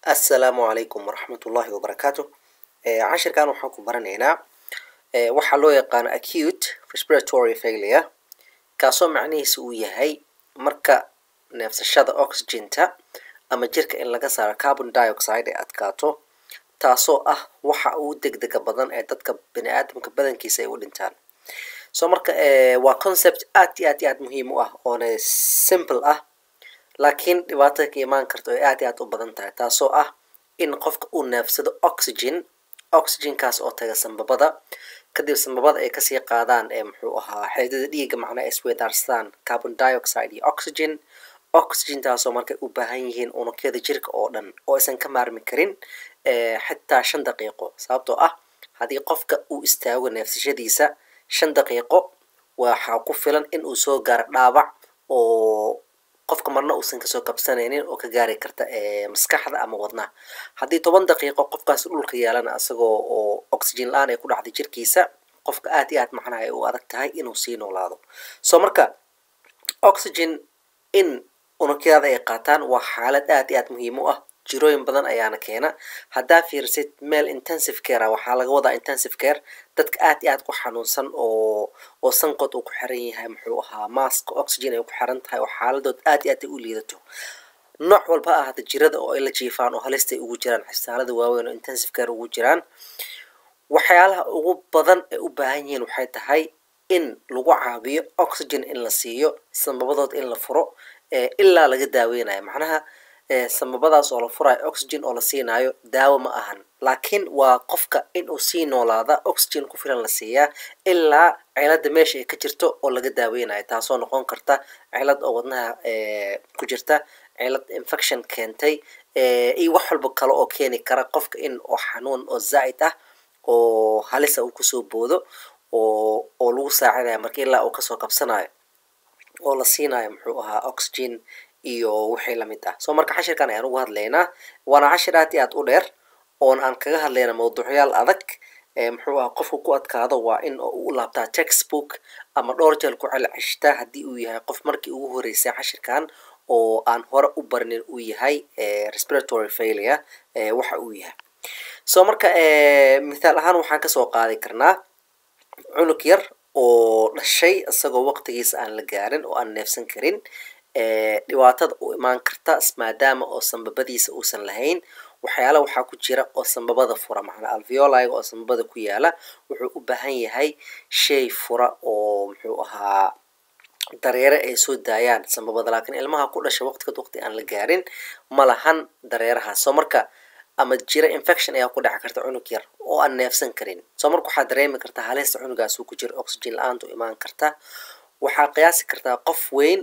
assalaamu calaykum waraxmatullaahi wabarakaatu cashirkan waxaan ku baranaynaa waxaa loo yaqaano acute respiratory failure kaasoo macnihiisa uu yahay marka neefsashada oxygenta ama jirka in laga saaro carbon dioxide ay adkaato taasoo ah waxa ugu degdega badan ee dadka bini aadamka badankiisa ay u dhintaan so marka waa concept aad iyo aad iyo aad muhiim u ah oona simple ah laakiin dhibaatada ka imaan karta ay aad iyo aad u badan tahay taasoo ah in qofka uu neefsado oxygen oxygenkaas oo taga sambabada kadib sambabada ay kasii qaadaan ee muxuu ahaa xeedada dhiiga macnaa iswedaarsadaan carbon dioxide iyo oxygen oxygentaasoo markay u baahan yihiin unugyada jirka oo dhan oo aysan ka maarmi karin xitaa shan daqiiqo sababtoo ah haddii qofka uu istaago neefsashadiisa shan daqiiqo waxaa ku filan in uu soo gaaro dhaawac oo qofka marna uusan kasoo kabsanaynin oo ka gaari karta maskaxda ama wadnaha haddii toban daqiiqo qofkaas dhulka yaalana isagoo oo oxygen la-aan ay ku dhacday jirkiisa qofka aad iyo aad macnaha ay u adag tahay inuu sii noolaado so marka oxygen in unugyada ay qaataan waa xaalad aad iyo aad muhiim u ah jirooyin badan ayaana keena haddaa fiirsid meel intensive care waxaa laga wadaa intensive care dadka aad iyo aad ku xanuunsan oo oo sanqod uu ku xiran yahay muxuu ahaa mask oxygen ay ku xiran tahay oo xaaladood aad iyo aad ay u liidato nooc walba ha ahada jirada oo ay la jiifaan oo halistay ugu jiraan xisaalada waaweyn oo intensive care ugu jiraan waxyaalaha ugu badan ay u baahan yihiin waxay tahay in lagu caabiyo oxygen in la siiyo sambabadood in la furo ilaa laga daaweynayo macnaha sambabadaas oo la furayo oxygen oo la siinaayo daawo ma ahan laakiin waa qofka in uu sii noolaada oxygen ku filan la siiyaa ilaa cilada meesha ay ka jirto oo laga daaweynayo taasoo noqon karta cilad oo wadnaha ku jirta cilad infection keentay iyo wax walba kale oo keeni kara qofka in oo xanuun oo zaa'id ah oo halisa uu kusoo boodo oo oo lagu saacidayo marka ilaa uu kasoo kabsanayo oo la siinayo muxuu ahaa oxygen iyo wixii lamid ah so marka cashirkan ayaan ugu hadlaynaa waana cashir aad iyo aad u dheer oon aan kaga hadlayna mawduucyaal adag muxuu aha qofku ku adkaado waa in u laabtaa textbook ama dhowr jeel ku celceshtaa haddii uu yahay qof markii ugu horeysay cashirkan oo aan hore u barinin uu yahay respiratory failure waxa uu yahay so marka mithaal ahaan waxaan kasoo qaadi karnaa cunug yar oo dhashay isagoo waqtigiisa aan la gaarin oo aan neefsan karin dhibaatada u imaan karta maadaama oo sambabadiisa uusan lahayn waxyaala waxaa ku jira oo sambabada fura macnaa alveoliga oo sambabada ku yaala wuxuu u baahan yahay shay fura oo muxuu ahaa dareere ay soo daayaan sambabada laakiin ilmaha ku dhasha waqtigood waqti aan la gaarin ma lahan dareerahaas soo marka ama jira infection ayaa ku dhaci karta cunug yar oo aan neefsan karin soo marka waxaa dareemi kartaa halista cunugaas uu ku jiro oxygen la-aantu imaan karta waxaa qiyaasi kartaa qof weyn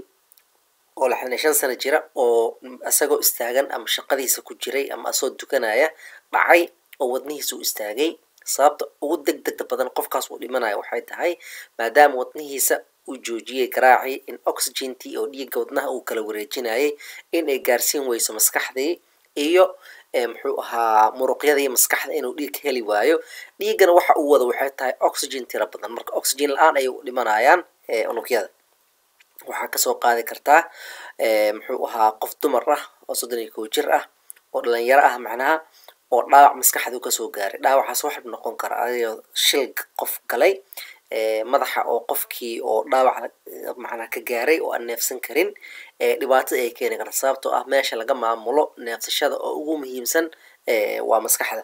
oo lixdan iyo shan sano jira oo isagoo istaagan ama shaqadiisa ku jiray ama asagoo dukanaya dhacay oo wadnihiisa u istaagay sababta ugu deg degda badan qofkaas uu dhimanayo waxay tahay maadaama wadnihiisa uu joojiyey garaacii in oxygentii oo dhiigga wadnaha uu kala wareejinayay in ay gaarsiin weyso maskaxdii iyo muxuu ahaa muruqyadii maskaxda inuu dhiig ka heli waayo dhiiggana waxa uu wada waxay tahay oxygen tira badan marka oxygen la-aan ayay u dhimanayaan unugyada waxaa kasoo qaadi kartaa muxuu ahaa qof dumar ah oo soddon iyo kow jir ah oo dhalinyaro ah macnaha oo dhaawac maskaxdu kasoo gaaray dhaawacaas waxaa noqon kara adigoo shil qof galay madaxa oo qofkii oo dhaawac macnaa ka gaaray oo aan neefsan karin dhibaatada ay keeni karta sababtoo ah meesha laga maamulo neefsashada oo ugu muhiimsan waa maskaxda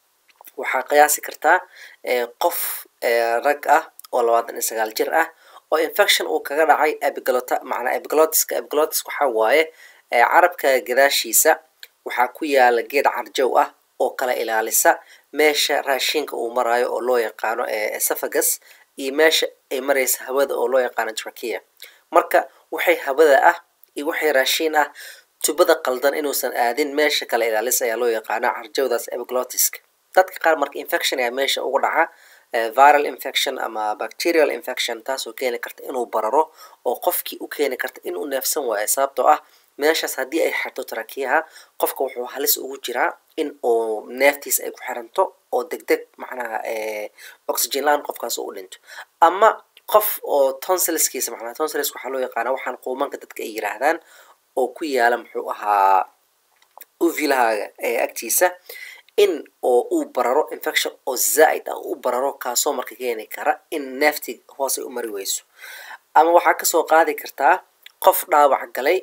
waxaa qiyaasi kartaa qof rag ah oo labaatan iyo sagaal jir ah oo infection uu kaga dhacay epiglota macnaa epiglotiska epiglotis waxaa waaye carabka gadaashiisa waxaa ku yaala geed carjow ah oo kala ilaalisa meesha raashinka uu marayo oo loo yaqaano esophagus iyo meesha ay maraysa hawada oo loo yaqaano trachea marka waxay hawada ah iyo waxay raashiin ah tubada qaldan inuusan aadin meesha kala ilaalisa ayaa loo yaqaana carjowdaas epiglotiska dadka qaar marka infection ayaa meesha uga dhaca viral infection ama bacterial infection taasoo keeni karta inuu bararo oo qofkii u keeni karta inuu neefsan waayo sababtoo ah meeshaas haddii ay xirto tarakiyaha qofka wuxuu halis ugu jiraa in uu neeftiisa ay ku xiranto oo deg deg macnaha oxygen la-aan qofkaas u dhinto ama qof oo tonsilskiisa macnaha tonsilis waxaa loo yaqaana waxaan quumanka dadka ay yiraahdaan oo ku yaala muxuu ahaa u uvilahaaga ee agtiisa in oo uu bararo infection oo zaa'id ah u bararo kaasoo marka keeni kara in neefti hoose u mari weyso ama waxaa kasoo qaadi kartaa qof dhaawac galay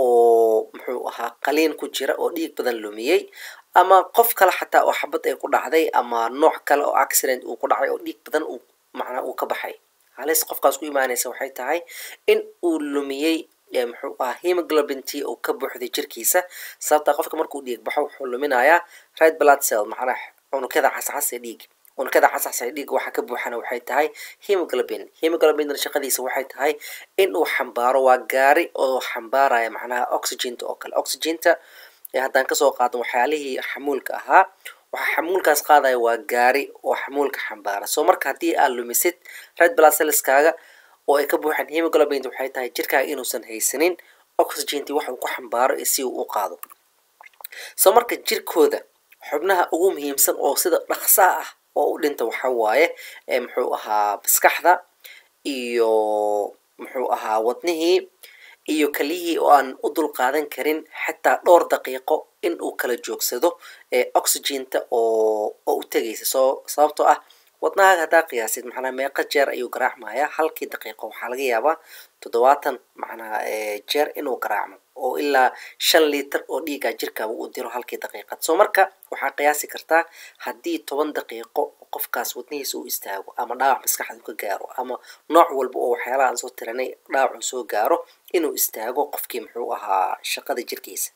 oo muxuu ahaa qaliin ku jira oo dhiig badan lumiyey ama qof kale xataa oo xabad ay ku dhacday ama nooc kale oo accident uu ku dhacay oo dhiig badan uu macnaa uu ka baxay halis qofkaas ku imaanaysa waxay tahay in uu lumiyey muxuu ahaa hemoglobin t oo ka buuxday jirkiisa sababtaa qofka markuu dhiig baxo wuxuu luminayaa red blood cell macnaa cunugyada cascas ee dhiig unugyada cascas ee dhiig waxa ka buuxana waxay tahay hemoglobin hemoglobin shaqadiisa waxay tahay in uu xambaaro waa gaari oo xambaaraya macnaha oxygenta oo kale oxygenta haddaan kasoo qaadno waxyaalihii xamuulka ahaa waxaa xamuulkaas qaadaya waa gaari oo xamuulka xambaara soo marka haddii aad lumisid red blood cellskaaga oo ay ka buuxaan hemoglobin waxay tahay jirkaaga inuusan haysanin oxygenti wax uu ku xambaaro iyo si uu u qaado soo marka jirkooda xubnaha ugu muhiimsan oo sida dhaqsaa ah oo u dhinta waxa waaye muxuu ahaa maskaxda iyo muxuu ahaa wadnihii iyo keliyihii oo aan u dul qaadan karin xataa dhowr daqiiqo in uu kala joogsado oxygenta oo oo u tegaysa soo sababtoo ah wadnahaaga haddaa qiyaasid macnaa meeqa jeer ayuu garaacmayaa halkii daqiiqo waxaa laga yaabaa toddobaatan macnaa jeer inuu garaacmo oo ilaa shan liiter oo dhiigaa jirkaaba u diro halkii daqiiqad soo marka waxaa qiyaasi kartaa haddii toban daqiiqo qofkaas wadnihiisa uu istaago ama dhaawac maskaxdu ka gaaro ama nooc walba oo waxyaalaha aan soo tiranay dhaawacuu soo gaaro inuu istaago qofkii muxuu ahaa shaqada jirkiisa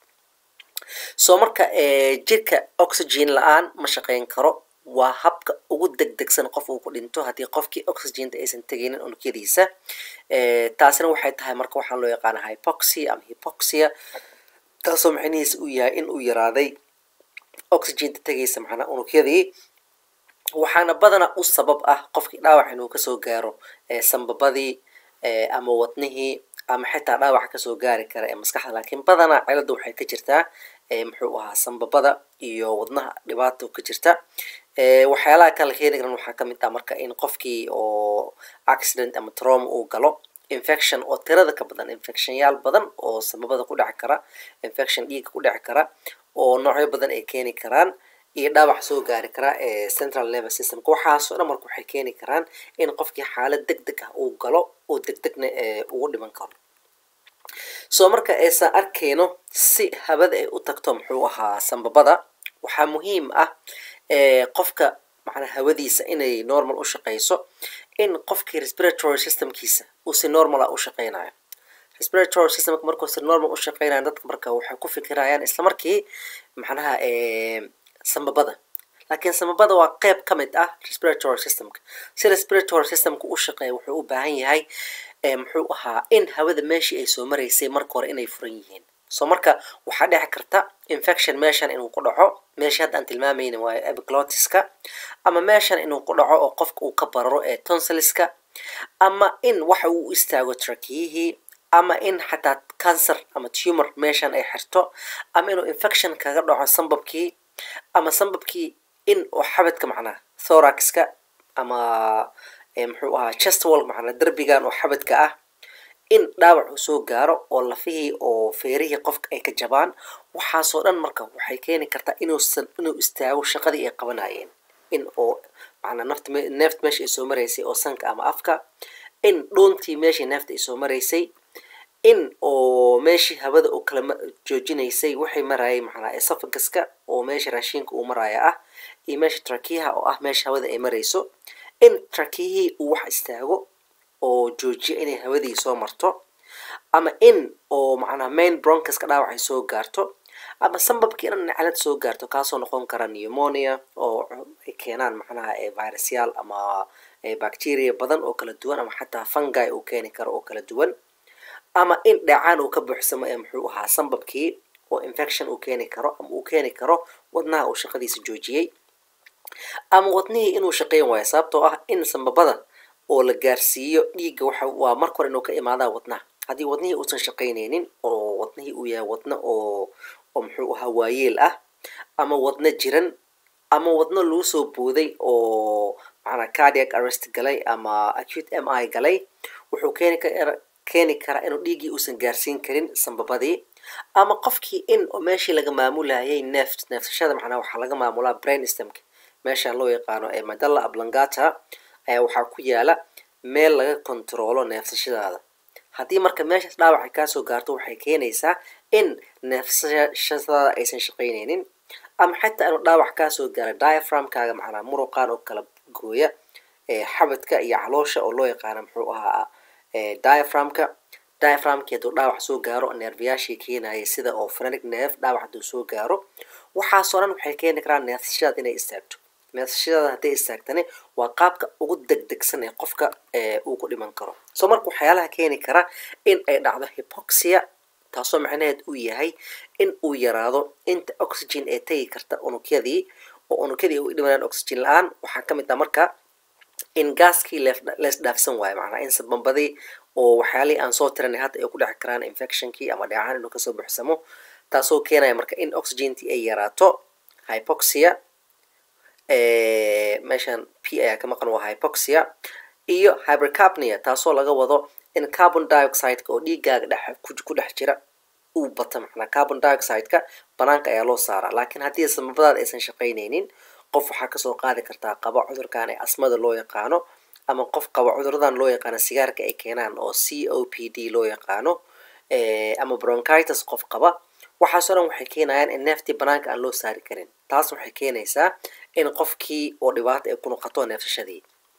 soo marka jirka oxygen la-aan ma shaqayn karo waa habka ugu degdegsan qof uu ku dhinto haddii qofkii oxygenta aysan tegaynin unugyadiisa taasina waxay tahay marka waxaa loo yaqaana hypoxia ama hypoxia taasoo macnihiisa uu yahay in uu yaraaday oxygenta tegaysa macnaa unugyadii waxaana badana u sabab ah qofkii dhaawac inuu kasoo gaaro sambabadii ama wadnihii ama xitaa dhaawaca kasoo gaari kara ee maskaxda laakiin badanaa cilada waxay ka jirtaa muxuu ahaa sambabada iyo wadnaha dhibaato ka jirta waxyaalaha kala keeni karan waxaa kamid ah marka in qofkii oo accident ama trauma uu galo infection oo tirada ka badan infectionyaal badan oo sambabada ku dheci kara infection dhiiga ku dheci kara oo noocyo badan ay keeni karaan iyo dhaawac soo gaari karaa ee central level systemka waxaasoo dhan marka waxay keeni karaan in qofkii xaalad deg deg ah uu galo oo deg degna ugu dhiman karo soo marka aysan arkayno si habada ay u tagto muxuu ahaa sambabada waxaa muhiim ah qofka macnaa hawadiisa inay normal u shaqayso in qofkii respiratory systemkiisa uu si normal ah u shaqaynayo respiratory systemka markuu si normal u shaqaynayo dadka marka waxay ku fikirayaan isla markii macnaha sambabada laakiin sambabada waa qeyb ka mid ah respiratory systemka si respiratory systemka u shaqeeya wuxuu u baahan yahay muxuu ahaa in hawada meeshii ay soo maraysay marka hore inay furan yihiin soo marka waxaa dhici karta infection meeshan inuu ku dhaco meesha hadda aan tilmaamayna waa epiglotiska ama meeshan inuu ku dhaco oo qofka uu ka bararo ee tonsiliska ama in waxa uu istaago trakiyihii ama in xataa cancer ama tumor meeshan ay xirto ama inuu infection kaga dhaco sambabkii ama sambabkii in oo xabadka macnaa thoraxka ama muxuu ahaa chest wall macnaa derbigan oo xabadka ah in dhaawac uu soo gaaro oo lafihii oo feerihii qofka ay ka jabaan waxaasoo dhan marka waxay keeni kartaa inuusan inuu istaago shaqadii ay qabanayeen in oo macnaa nafta neefta meesha ay soo maraysay oo sanka ama afka in dhuuntii meeshii neefta ay soo maraysay in oo meeshii hawada oo kala joojinaysay waxay marayay macnaa esophaguska oo meesha raashinka uu maraya ah iyo meesha trakiyaha oo ah meesha hawada ay marayso in trakiyihii uu wax istaago oo joojiya inay hawadii soo marto ama in oo macnaa main broncuska dhaawac ay soo gaarto ama sambabkii dhan naclad soo gaarto kaasoo noqon kara pneumonia oo ay keenaan macnaha virusyaal ama bacteria badan oo kala duwan ama xataa fungi uu keeni karo oo kala duwan ama in dhacaan uu ka buuxsamo ee muxuu ahaa sambabkii oo infection uu keeni karo ama uu keeni karo wadnaha uu shaqadiisa joojiyey ama wadnihii inuu shaqayn waayo sababtoo ah in sambabada oo la gaarsiiyo dhiigga waxa waa marka hore inuu ka imaadaa wadnaha haddii wadnihii uusan shaqaynaynin oo wadnihii uu yahay wadno oo oo muxuu ahaa waayeel ah ama wadno jiran ama wadno lagu soo booday oo macnaa cardiac arrest galay ama acute m i galay wuxuu keeni kara keeni karaa inuu dhiiggii uusan gaarsiin karin sambabadii ama qofkii in oo meeshii laga maamulayay neef neefsashada macnaa waxaa laga maamulaa brain stemka meeshaan loo yaqaano ee madalla ablangata ayaa waxaa ku yaala meel laga kontaroolo neefsashadaada haddii marka meeshaas dhaawacay kaasoo gaarto waxay keenaysaa in neefsashadaada aysan shaqaynaynin ama xitaa inuu dhaawac kaasoo gaara diaframkaaga macnaa muruqaan oo kala gooya xabadka iyo caloosha oo loo yaqaano muxuu ahaa diaframka diaframki hadduu dhaawac soo gaaro neerfayaashii keenaya sida oo phrenic neef dhaawac hadduu soo gaaro waxaasoo dhan waxay keeni karaan neefsashadaada inay istaagto neefsashadaada hadday istaagtani waa qaabka ugu degdegsan ee qofka uu ku dhiman karo soo marka waxyaalaha keeni kara in ay dhacdo hypoxia taasoo macnaheed uu yahay in uu yaraado inta oxygen ee tegi karta unugyadii oo unugyadii u dhimanaan oxygen la-aan waxaa ka mid ah marka in gaaskii lees dhaafsan waayo macnaa in sabambadii oo waxyaalihii aan soo tiranay hadda ay ku dhexi karaan infectionkii ama dheecaan inuu kasoo buuxsamo taasoo keenaya marka in oxygentii ay yaraato hypoxia meeshan p ayaa ka maqan waa hypoxia iyo hypercapnia taasoo laga wado in carbon dioxideka oo dhiigaaga dhex ku dhex jira uu bato macnaa carbon dioxideka banaanka ayaa loo saaraa laakiin haddii sababadaada aysan shaqaynaynin qof waxaa kasoo qaadi kartaa qaba cudurkan ee asmada loo yaqaano ama qof qaba cuduradan loo yaqaano sigaarka ay keenaan oo c o p d loo yaqaano ama bronchitis qof qaba waxaasoo dhan waxay keenayaan in neeftii banaanka aan loo saari karin taas waxay keenaysaa in qofkii oo dhibaato ay ku noqoto neefsashadii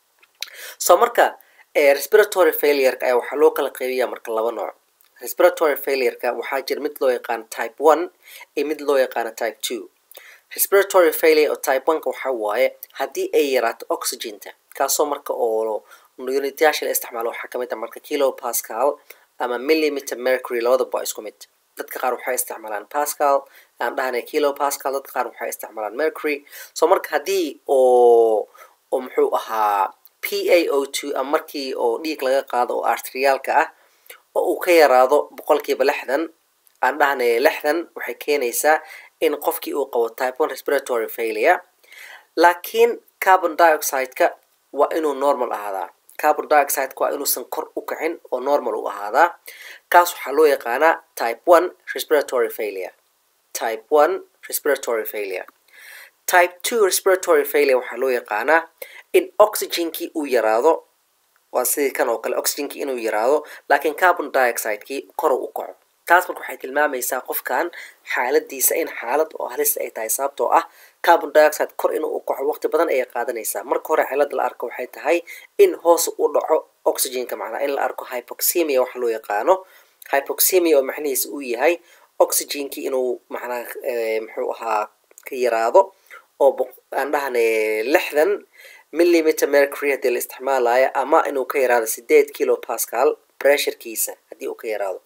soo marka respiratory failureka ayaa waxaa loo kala qeybiyaa marka laba nooc respiratory failureka waxaa jira mid loo yaqaano type one iyo mid loo yaqaano type two respiratory failure oo type one-ka waxaa waaye haddii ay yaraato oxygenta kaasoo marka oo unityaasha la isticmaalo waxaa kamid ah marka kilo pascal ama millimeter mercury labadaba waa isku mid dadka qaar waxay isticmaalaan pascal aan dhahanay kilo pascal dadka qaar waxay isticmaalaan mercury so marka haddii oo oo muxuu ahaa p a o two ama markii oo dhiig laga qaado oo arteriaalka ah oo uu ka yaraado boqolkiiba lixdan aan dhahnay lixdan waxay keenaysaa in qofkii uu qabo type one respiratory failure laakiin carbon dioxideka waa inuu normal ahaadaa carbon dioxideka waa inuusan kor u kacin oo normal u ahaadaa kaas waxaa loo yaqaanaa type one respiratory failure type one respiratory failure type two respiratory failure waxaa loo yaqaanaa in oxygenkii uu yaraado waa sidii kan oo kale oxygenkii inuu yaraado laakiin carbon dioxidekii koro u kaco taas marka waxay tilmaamaysaa qofkan xaaladiisa in xaalad oo halista ay tahay sababtoo ah carbon dioxide kor inuu u kaco waqti badan ayay qaadanaysaa marka hore cilada la arko waxay tahay in hoos u dhaco oxygenka macnaa in la arko hypoxemia waxa loo yaqaano hypoxemia oo macnihiisa uu yahay oxygenkii inuu macnaa muxuu ahaa ka yaraado oo aan dhahnay lixdan millimeter mercury haddii la isticmaalayo ama inuu ka yaraado sideed kilo pascal pressurekiisa haddii uu ka yaraado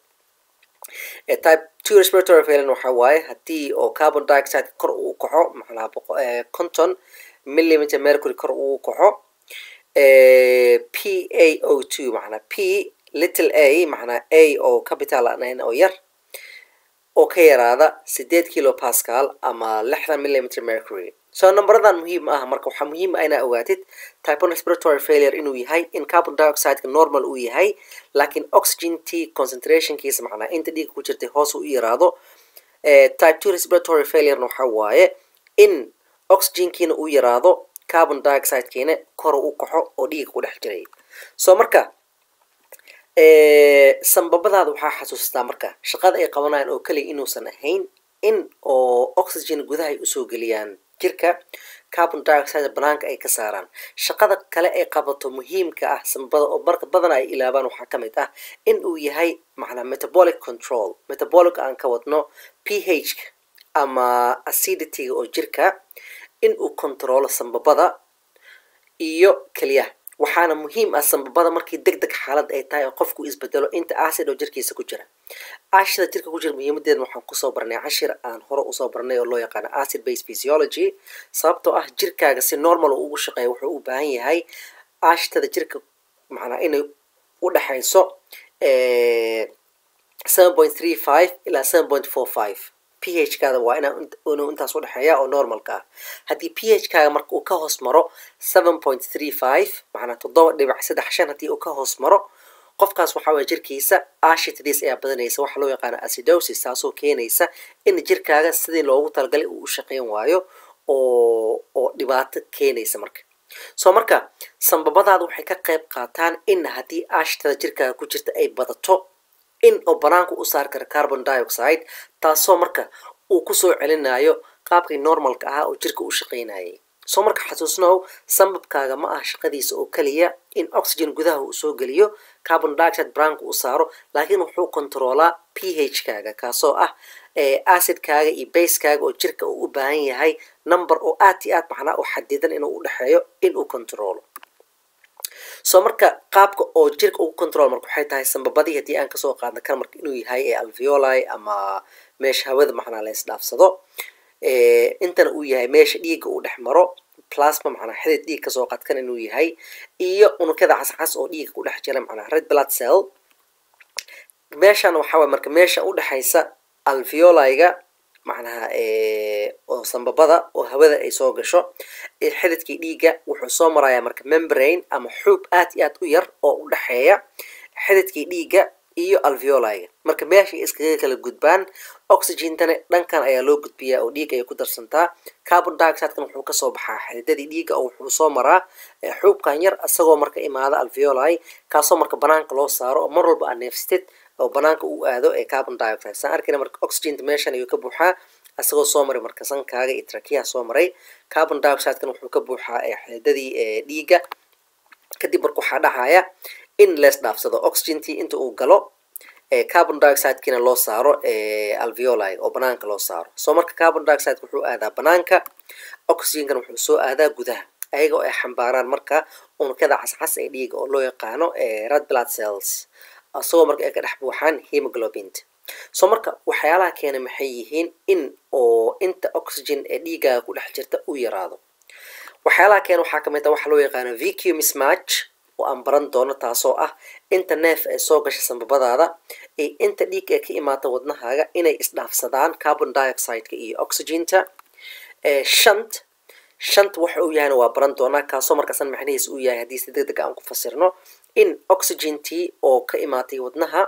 type two respiratory failure waxaa waaye haddii oo carbon dioxide kor uu kaco macnaa conton millimeter mercury kor uu kaco p a o two macnaa p little a macnaa a oo capital aan oo yar oo ka yaraada sideed kilo pascal ama lixdan millimeter mercury so numberadan muhiim ah marka waxaa muhiim ah inaa ogaatid type one respiratory failure inuu yahay in carbon dioxideka normal uu yahay laakiin oxygenty concentrationkiisa macnaa inta dhiiga ku jirtay hoos u yaraado type two respiratory failurena waxaa waaye in oxygenkiina uu yaraado carbon dioxidekiina kor u kaxo oo dhiiga ku dhex jiray so marka sambabadaada waxaa xasuustaa marka shaqada ay qabanayaan oo keliya inuusan ahayn in oo oxygen gudaha ay usoo geliyaan jirka carbon dioxide banaanka ay ka saaraan shaqada kale ay qabato muhiimka ah sambabada oo marka badan ay ilaabaan waxaa ka mid ah in uu yahay macnaa metabolic control metabolic aan ka wadno ph ama acidityga oo jirka in uu controlo sambabada iyo keliyaha waxaana muhiim ah sambabada markii deg deg xaalad ay tahay oo qofku isbedelo inta acid oo jirkiisa ku jira ashida jirka ku jira muhiimadeeda waxaan kusoo barnay cashir aan hore usoo barnay oo loo yaqaano acid base physiology sababtoo ah jirkaaga si normal uu ugu shaqeeya wuxuu u baahan yahay ashtada jirka macnaa inay u dhexayso seven point three five ilaa seven point four five ph kaada waa inuu intaas u dhexeeya oo normalka ah haddii ph kaaga marka uu ka hoos maro seven point three five macnaa toddoba dhibic saddex shan haddii uu ka hoos maro qofkaas waxaa waye jirkiisa ashitadiis ayaa badanaysa waxaa loo yaqaana acidosis taasoo keenaysa in jirkaaga sidii loogu talagalay uu u shaqeyn waayo oo oo dhibaato keenaysa marka soo marka sambabadaada waxay ka qayb qaataan in haddii aashitada jirkaaga ku jirta ay badato in oo banaanka u saari kara carbon dioxide taasoo marka uu kusoo celinayo qaabkii normalka ahaa oo jirka u shaqeynayay soo marka xasuusnow sambabkaaga ma aha shaqadiisa oo keliya in oxygen gudaha uu soo geliyo carbon dioxide banaanka u saaro laakiin wuxuu controolaa p h kaaga kaasoo ah acidkaaga iyo basekaaga oo jirka uu u baahan yahay number oo aad iyo aad macnaa oo xadidan inuu u dhexeeyo inuu controlo soo marka qaabka oo jirka ugu control marka waxay tahay sambabadii haddii aan kasoo qaadna kan marka inuu yahay ee alveoli ama meesha hawada macnaa la isdhaafsado intana uu yahay meesha dhiigga uu dhex maro plasma macnaa xidid dhiig kasoo qaadkan inuu yahay iyo unugyada cascas oo dhiigga ku dhex jira macnaa red blood cell meeshan waxaa waye marka meesha udhexaysa alveoliga macnaha oo sambabada oo hawada ay soo gasho xididkii dhiigga wuxuu soo marayaa marka membrane ama xuub aad iyo aad u yar oo u dhexeeya xididkii dhiigga iyo alveoliga marka meeshay iskaga kala gudbaan oxygentana dhankan ayaa loo gudbiyaa oo dhiig ayay ku darsantaa carbon dioxidekan wuxuu kasoo baxaa xididadii dhiigga oo wuxuu soo maraa xuubkan yar isagoo marka imaada alveoli kaasoo marka banaanka loo saaro oo mar walba aa neefsatid oo banaanka uu aado ee carbon dioxide saan arkayna marka oxygenta meeshan ayuu ka buuxaa isagoo soo maray marka sankaaga iyo trakiyaha soo maray carbon dioxidekan wuxuu ka buuxaa xididadii dhiigga kadib marka waxaa dhacaya in lees dhaafsado oxygentii inta uu galo carbon dioxidekina loo saaro alveoli oo banaanka loo saaro soo marka carbon dioxide wuxuu aadaa banaanka oxygenkan wuxuu soo aadaa gudaha ayaga oo ay xambaaraan marka unugyada cascas ee dhiiga oo loo yaqaano red blood cells isagoo marka ay ka dhex buuxaan hemoglobinta soo marka waxyaalaha keena maxay yihiin in oo inta oxygen ee dhiigaaga ku dhex jirta uu yaraado waxyaalaha keena waxaa kamid ah waxa loo yaqaano vq mismatch oo aan baran doono taasoo ah inta neef ee soo gasha sambabadaada iyo inta dhiig ee ka imaata wadnahaaga inay isdhaafsadaan carbon dioxideka iyo oxygenta shant shanta waxa uu yahayna waa baran doonaa kaasoo markaasan macnihiis uu yahay haddii si deg deg aan ku fasirno in oxygentii oo ka imaatay wadnaha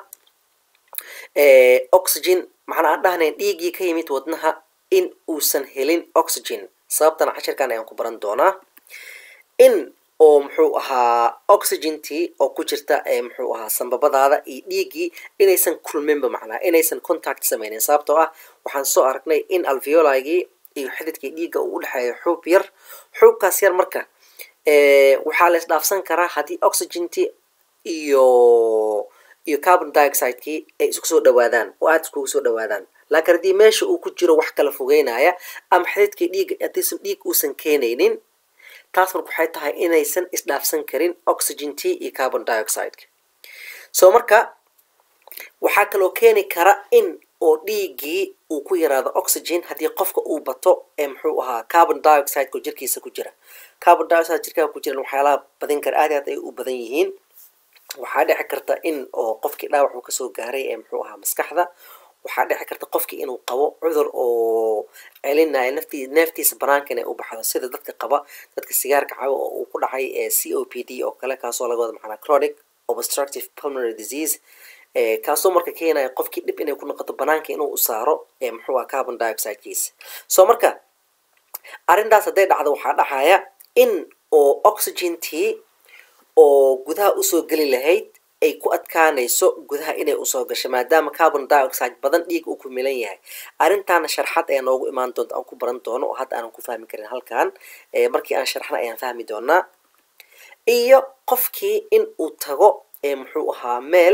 oxygen macnaa aan dhahnayn dhiiggii ka yimid wadnaha in uusan helin oxygen sababtana cashirkan ayaan ku baran doonaa in oo muxuu ahaa oxygentii oo ku jirta muxuu ahaa sambabadaada iyo dhiiggii inaysan kulminba macnaa inaysan contact sameynin sababtoo ah waxaan soo aragnay in alveoligii iyo xididkii dhiigga uu u dhexeeyo xuub yar xuubkaas yar marka waxaa la isdhaafsan karaa haddii oxygentii iyo iyo carbon dioxidekii ay isku soo dhawaadaan oo aada iskugu soo dhawaadaan laakiin haddii meesha uu ku jiro wax kala fogeynaya ama xididkii dhiigga haddiisan dhiig uusan keenaynin taas marka waxay tahay inaysan isdhaafsan karin oxygentii iyo carbon dioxideka soo marka waxaa kaloo keeni kara in oo dhiiggii uu ku yaraado oxygen haddii qofka uu bato ee muxuu ahaa carbon dioxideka oo jirkiisa ku jira carbon dioxide jirkaaga ku jiran waxyaalaha badin kara aad aad ay u badan yihiin waxaa dhici karta in oo qofkii dhaawac uu kasoo gaaray ee muxuu ahaa maskaxda waxaa dhici karta qofkii inuu qabo cudur oo celinaya naftii neeftiisa banaanka inay u baxdo sida dadka qaba dadka sigaarka cabo oo uu ku dhacay c o p d oo kale kaasoo laga wada macnaa chronic obstructive pulmonary disease kaasoo marka keenaya qofkii dhib inay ku noqoto banaanka inuu u saaro muxuu aha carbon dioxidekiisa soo marka arrintaas hadday dhacdo waxaa dhacaya in oo oxygentii oo gudaha usoo geli lahayd ay ku adkaanayso gudaha inay usoo gasho maadaama carbon dioxide badan dhiig uu ku milan yahay arrintaana sharxad ayaa noogu imaan doonta aan ku baran doono oo hadda aanan ku fahmi karin halkan markii aan sharxna ayaan fahmi doonaa iyo qofkii in uu tago muxuu ahaa meel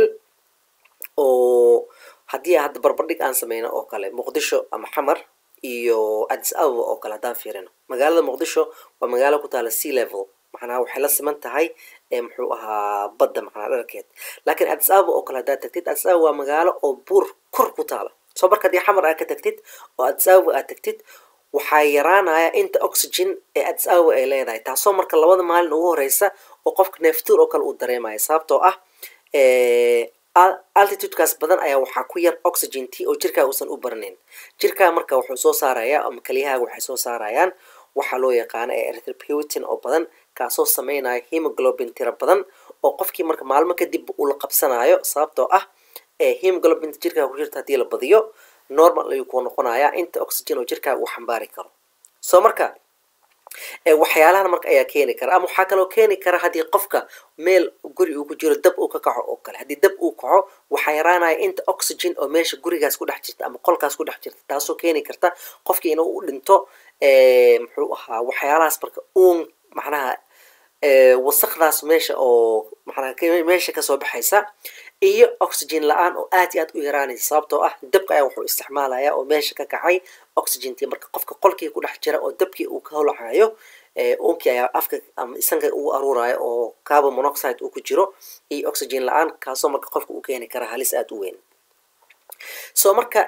oo haddii hadda barbardhig aan sameyno oo kale muqdisho ama xamar iyo addis ababa oo kale haddaan fiirino magaalada muqdisho waa magaalo ku taala sea level macnaha waxay la siman tahay muxuu ahaa badda macnaa dharkeed laakiin addis ababa oo kale haddaad tagtid addis ababa waa magaalo oo buur kor ku taala soo marka haddii xamar aad ka tagtid oo addis ababa aad tagtid waxaa yaraanaya inta oxygen ee addis ababa ay leedahay taasoo marka labada maalin ugu horeysa oo qofka neeftuur oo kale uu dareemaya sababtoo ah altitudekaas badan ayaa waxaa ku yar oxygentii oo jirkaa uusan u barnayn jirkaa marka wuxuu soo saaraya ama kaliyahaaga waxay soo saarayaan waxaa loo yaqaano ee erythropoietin oo badan kaasoo sameynaya hemoglobin tiro badan oo qofkii marka maalmo kadib uu la qabsanayo sababtoo ah hemoglobinta jirkaaga ku jirta haddii la badiyo normal ayuu ku noqonayaa inta oxygen oo jirkaaga uu xambaari karo soo marka waxyaalahan marka ayaa keeni kara ama waxaa kaloo keeni kara haddii qofka meel guri uu ku jiro dab uu ka kaco oo kale haddii dab uu kaco waxaa yaraanaya inta oxygen oo meesha gurigaas ku dhex jirta ama qolkaas ku dhex jirta taasoo keeni karta qofkii inuu u dhinto muxuu ahaa waxyaalahaas marka uun macnaha wasakdaas meesha oo macnaha meesha kasoo baxaysa iyo oxygen la-aan oo aad iyo aad u yaraanaysa sababtoo ah dabka ayaa wuxuu isticmaalaya oo meesha ka kacay oxygentii marka qofka qolkii ku dhex jira oo dabkii uu ka holacayo uunkii ayaa afka ama isanka ugu aruuraya oo carbon monoxide uu ku jiro iyo oxygen la-aan kaasoo marka qofka uu keeni kara halis aada u weyn so marka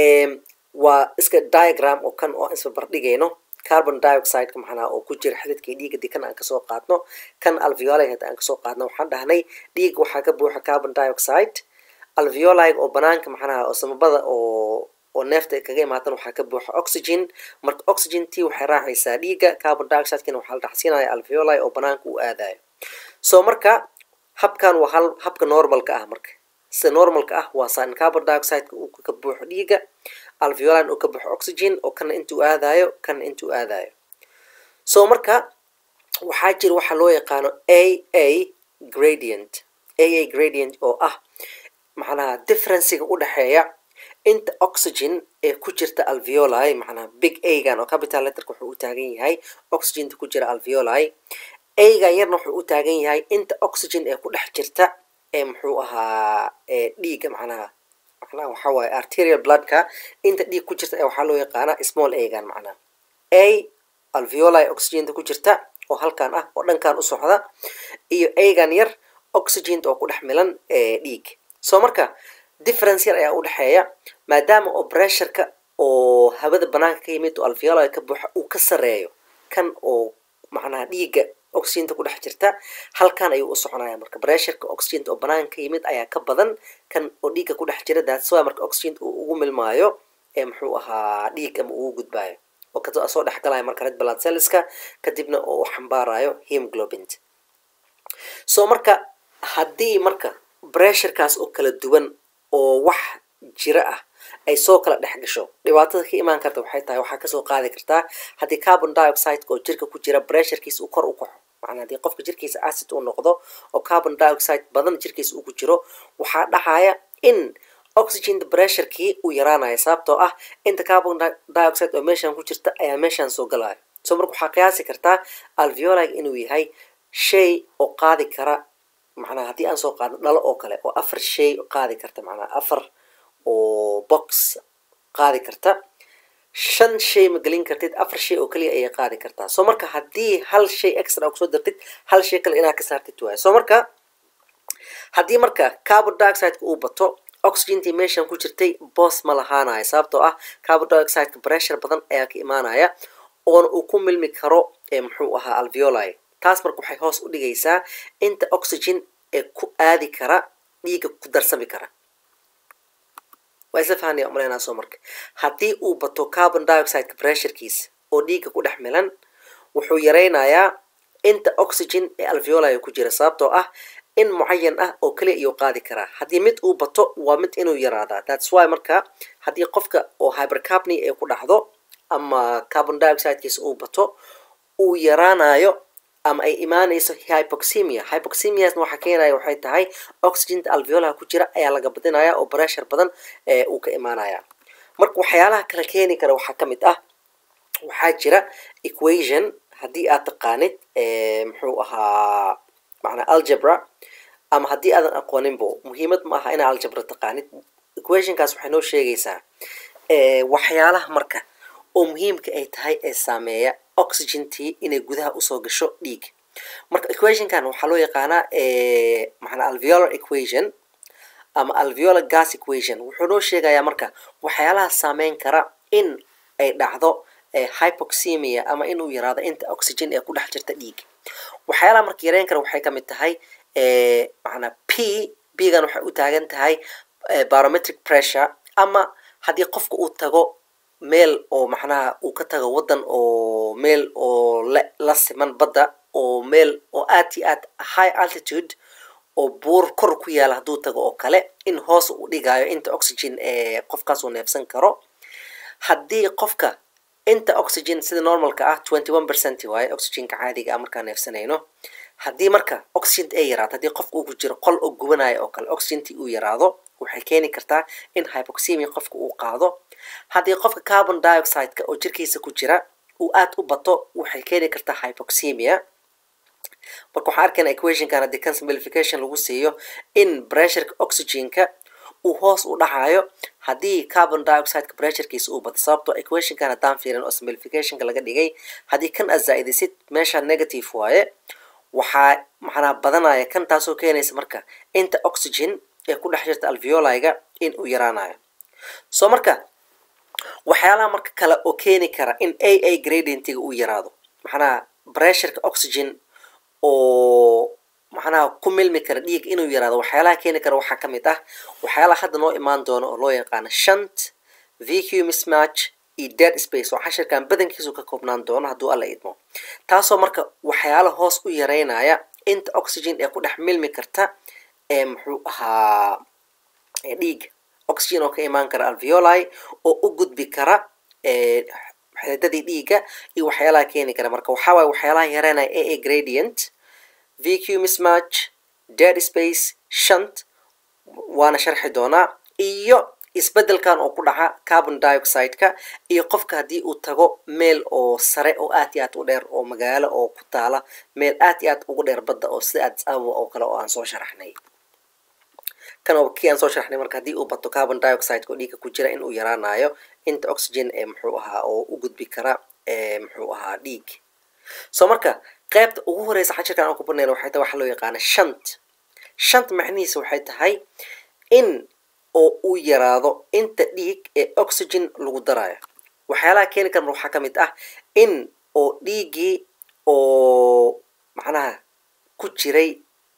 waa iska diagram oo kan oo isbarbardhigayno carbon dioxideka maxanaa oo ku jira xididkii dhiiga di kan aan kasoo qaadno kan alveoli hadda aan kasoo qaadno waxaan dhahnay dhiiga waxaa ka buuxa carbon dioxide alveoli oo banaanka maxanaha oo samabada oo oo neefta kaga imaatan waxaa ka buuxa oxygen marka oxygentii waxay raacaysaa dhiiga carbon dioxidekina waxaa la dhacsiinaya alveoli oo banaanka u aadayo so marka habkan waa hal habka normalka ah marka sida normalka ah waa saan carbon dioxideka uu ka buuxo dhiiga alveolin uu ka buuxo oxygen oo kana intuu aadayo kana intuu aadayo so marka waxaa jira waxaa loo yaqaano a a gradient a a gradient oo ah macnaha differenciga u dhexeeya inta oxygen ee ku jirta alveoli macnaha big agan oo capital letterka wuxuu u taagan yahay oxygenta ku jira alveoli agan yarna wuxuu u taagan yahay inta oxygen ee ku dhex jirta ee muxuu ahaa dhiiga macnaha macnaha waxaa waaye arterial bloodka inta dhiig ku jirta ee waxaa loo yaqaanaa small agan macnaha a alveoli oxygenta ku jirta oo halkan ah oo dhankan u socda iyo agan yar oxygenta oo ku dhex milan dhiig so marka difference yar ayaa u dhexeeya maadaama oo pressureka oo hawada banaanka ka yimid oo alveoli ka buuxa uu ka sareeyo kan oo macnaha dhiiga oxygenta ku dhex jirta halkan ayuu u soconaya marka pressureka oxygenta oo banaanka ka yimid ayaa ka badan kan oo dhiigga ku dhex jira that's why marka oxygenta uu ugu milmaayo ee muxuu ahaa dhiig ama ugu gudbaayo oo kasoo soo dhex galaya marka red blood cellska kadibna oo xambaarayo hemoglobint so marka haddii marka pressurekaas oo kala duwan oo wax jira ah ay soo kala dhex gasho dhibaatada ka imaan karta waxay tahay waxaa kasoo qaadi kartaa haddii carbon dioxideka oo jirka ku jira pressurekiisa uu kor u kaco macnaa haddii qofka jirkiisa acid uu noqdo oo carbon dioxide badan jirkiisa uu ku jiro waxaa dhacaya in oxygen pressurekii uu yaraanayo sababtoo ah inta carbon dioxide oo meeshan ku jirta ayaa meeshan soo galaya so marka waxaa qiyaasi kartaa alveolig inuu yahay shay oo qaadi kara macnaha haddii aan soo qaadno dhalo oo kale oo afar shay qaadi karta macnaha afar oo box qaadi karta shan shay ma gelin kartid afar shay oo keliya ayay qaadi kartaa so marka haddii hal shay extra kusoo dartid hal shay kale inaad ka saartid waayo so marka haddii marka carbon dioxideka uu bato oxygentii meeshan ku jirtay boos ma lahaanayo sababtoo ah carbon dioxideka pressure badan ayaa ka imaanaya oona uu ku milmi karo ee muxuu ahaa alveoli taas marka waxay hoos u dhigaysaa inta oxygen ee ku aadi kara dhiigga ku darsami kara waa isla fahanaya umaleynaa soo marka haddii uu bato carbon dioxideka pressurekiisa oo dhiigga ku dhex milan wuxuu yaraynayaa inta oxygen ee alveoli ku jira sababtoo ah in mucayan ah oo keliya iyuu qaadi karaa haddii mid uu bato waa mid inuu yaraadaa thats why marka haddii qofka oo hypercapny ee ku dhacdo ama carbon dioxidekiisa uu bato uu yaraanayo ama ay imaanayso hypoxemia hypoxemiasna waxaa keenaya waxay tahay oxygenta alveolaha ku jira ayaa laga badinaya oo pressure badan uu ka imaanaya marka waxyaalaha kala keeni kara waxaa ka mid ah waxaa jira equation haddii aad taqaanid muxuu ahaa macnaa algebra ama haddii aadan aqooninbo muhiimad ma aha inaa algebra taqaanid equationkaas waxay noo sheegaysaa waxyaalaha marka oo muhiimka ay tahay ee saameeya oxygentii inay gudaha usoo gasho dhiig marka equationkan waxaa loo yaqaanaa macnaa alveolar equation ama alveolar gas equation wuxuu noo sheegayaa marka waxyaalaha saameyn kara in ay dhacdo hypoxemia ama inuu yaraado inta oxygen ee ku dhex jirta dhiig waxyaalaha marka yareyn kara waxay ka mid tahay macnaa p bgan waxay u taagan tahay barometric pressure ama haddii qofka uu tago meel oo macnaha uu ka tago waddan oo meel oo la la siman badda oo meel oo aad iyo aad high altitude oo buur kor ku yaala hadduu tago oo kale in hoos u dhigayo inta oxygen ee qofkaas uu neefsan karo haddii qofka inta oxygen sida normalka ah twenty one percent waaye oxygenka caadiga ah markaan neefsanayno haddii marka oxygent ay yaraato haddii qofka uu ku jiro qol oo gubanayo oo kale oxygentii uu yaraado waxay keeni kartaa in hypoxemia qofka uu qaado haddii qofka carbon dioxide-ka oo jirkiisa ku jira uu aad u bato waxay keeni kartaa hypoxemia marka waxaan arkayna equationkan haddii kan simplification lagu siiyo in pressureka oxygenka uu hoos u dhacayo haddii carbon dioxideka pressurekiisa uu bato sababtoo equationkan haddaan fiirin oo simplificationka laga dhigay haddii kan aad zaa-idisid meesha negative waaye waxaa macnaa badanaya kan taasoo keenaysa marka inta oxygen ee ku dhex jirta alveoliga in uu yaraanayo soo marka waxyaalaha marka kale oo keeni kara in a a gradientiga uu yaraado macnaha pressureka oxygen oo macnaha ku milmi kara dhiig inuu yaraado waxyaalaha keeni kara waxaa ka mid ah waxyaalaha hadda noo imaan doono oo loo yaqaano shant vq mismatch iyo dead space oo cashirkan badankiisu ka koobnaan doono hadduu alla idmo taasoo marka waxyaala hoos u yareynaya inta oxygen ee ku dhex milmi karta ee muxuu ahaa dhiig oxygen oo ka imaan kara alveoli oo u gudbi kara xididadii dhiigga iyo waxyaalaha keeni kara marka waxaa waaye waxyaalaha yareynaya a a gradient vq mismatch dead space shant waana sharxi doonaa iyo isbedelkan oo ku dhaca carbon dioxide-ka iyo qofka haddii uu tago meel oo sare oo aad iyo aad u dheer oo magaalo oo ku taala meel aad iyo aad ugu dheer badda oo sida addis ababa oo kale oo aan soo sharaxnay kan oo kii aan soo sharaxnay marka haddii uu bato carbon dioxide-ka oo dhiigga ku jira in uu yaraanayo inta oxygen ee muxuu ahaa oo u gudbi kara ee muxuu ahaa dhiig soo marka qaybta ugu horeysa xajirkan aan ku barnayna waxay tahay waxaa loo yaqaana shant shant macnihiisa waxay tahay in oo uu yaraado inta dhiig ee oxygen lagu darayo waxyaalaha keeni kara waxaa ka mid ah in oo dhiiggii oo macnaha ku jiray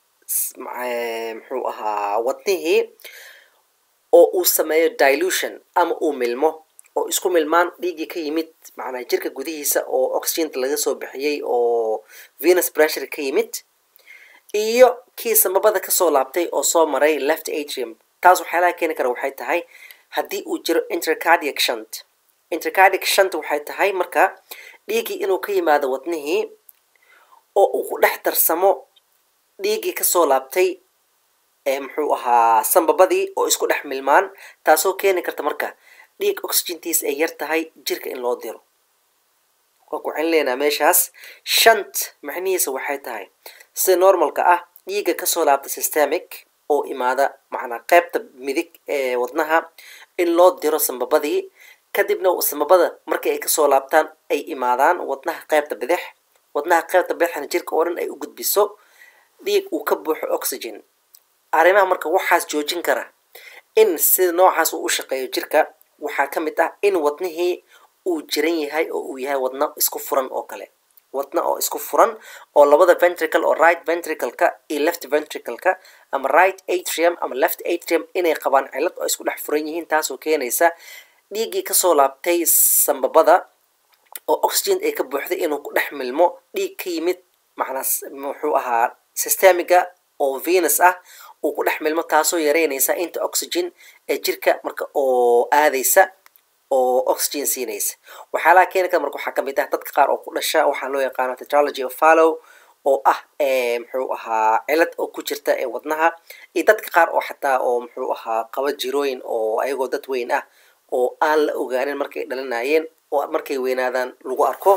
muxuu ahaa wadnihii oo uu sameeyo dilution ama uu milmo oo isku milmaan dhiiggii ka yimid macnaha jirka gudihiisa oo oxygenta laga soo bixiyey oo venus pressure ka yimid iyo kii samabada kasoo laabtay oo soo maray left atrium taas waxyaalaha keeni kara waxay tahay haddii uu jiro intercardiac shunt intercardiac shunt waxay tahay marka dhiiggii inuu ka yimaado wadnihii oo uu ku dhex darsamo dhiiggii kasoo laabtay ee muxuu ahaa sambabadii oo isku dhex milmaan taasoo keeni karta marka dhiig oxygentiisa ay yar tahay jirka in loo diro waan ku celinaynaa meeshaas shant macnihiisa waxay tahay sida normalka ah dhiigga kasoo laabta systemic oo imaada macnaa qaybta midig ee wadnaha in loo diro sambabadii kadibna sambabada markii ay kasoo laabtaan ay imaadaan wadnaha qaybta bidix wadnaha qaybta bidixna jirka oo dhan ay u gudbiso dhiig uu ka buuxo oxygen arrimaha marka waxaas joojin kara in sida noocaas uu u shaqeeyo jirka waxaa ka mid ah in wadnihii uu jiran yahay oo uu yahay wadno isku furan oo kale wadna oo isku furan oo labada ventricle oo right ventricle-ka iyo left ventricle-ka ama right atrium ama left atrium inay qabaan cilad oo isku dhex furan yihiin taasoo keenaysa dhiiggii kasoo laabtay sambabada oo oxygen ay ka buuxday inuu ku dhex milmo dhiig ka yimid macnaa muxuu ahaa systemiga oo venus ah uu ku dhex milmo taasoo yareynaysa inta oxygen ee jirka marka oo aadaysa oo oxygen siinaysa waxyaalaha keeni kara marka waxaa ka mid ah dadka qaar oo ku dhasha waxaa loo yaqaano tetralogy of fallow oo ah muxuu ahaa cilad oo ku jirta ee wadnaha iyo dadka qaar oo xataa oo muxuu ahaa qaba jirooyin oo ayagoo dad weyn ah oo aan la ogaanin markay dhalinayeen oo markay weynaadaan lagu arko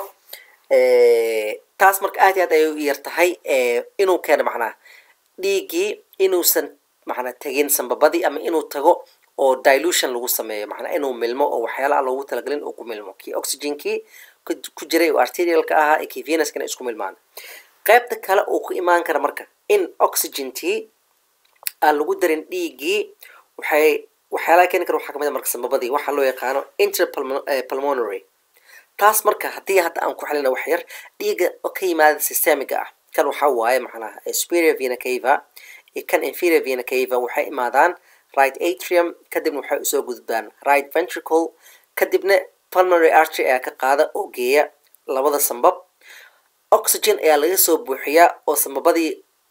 taas marka aad iyo aad ayay u yar tahay inuu keeno macnaha dhiiggii inuusan macnaa tegin sambabadii ama inuu tago oo dilution lagu sameeyo macnaa inuu milmo oo waxyaalaha loogu talagalin uu ku milmo kii oxygenkii ku jiray oo arterialka ahaa ee kii venuskana isku milmaan qaybta kale uu ku imaan kara marka in oxygentii aan lagu darin dhiiggii waxay waxyaalaha keeni kara waxaa kamid a marka sambabadii waxaa loo yaqaano interpulmonary taas marka haddii hadda aan ku xelina wax yar dhiigga ka yimaada systemiga ah kan waxaa waaye macnaha superior vena cava iyo kan inferior vena cava waxay imaadaan right atrium kadibna waxay usoo gudbaan right ventricle kadibna pulmonary artery ayaa ka qaada oo geeya labada sambab oxygen ayaa laga soo buuxiyaa oo sambabadii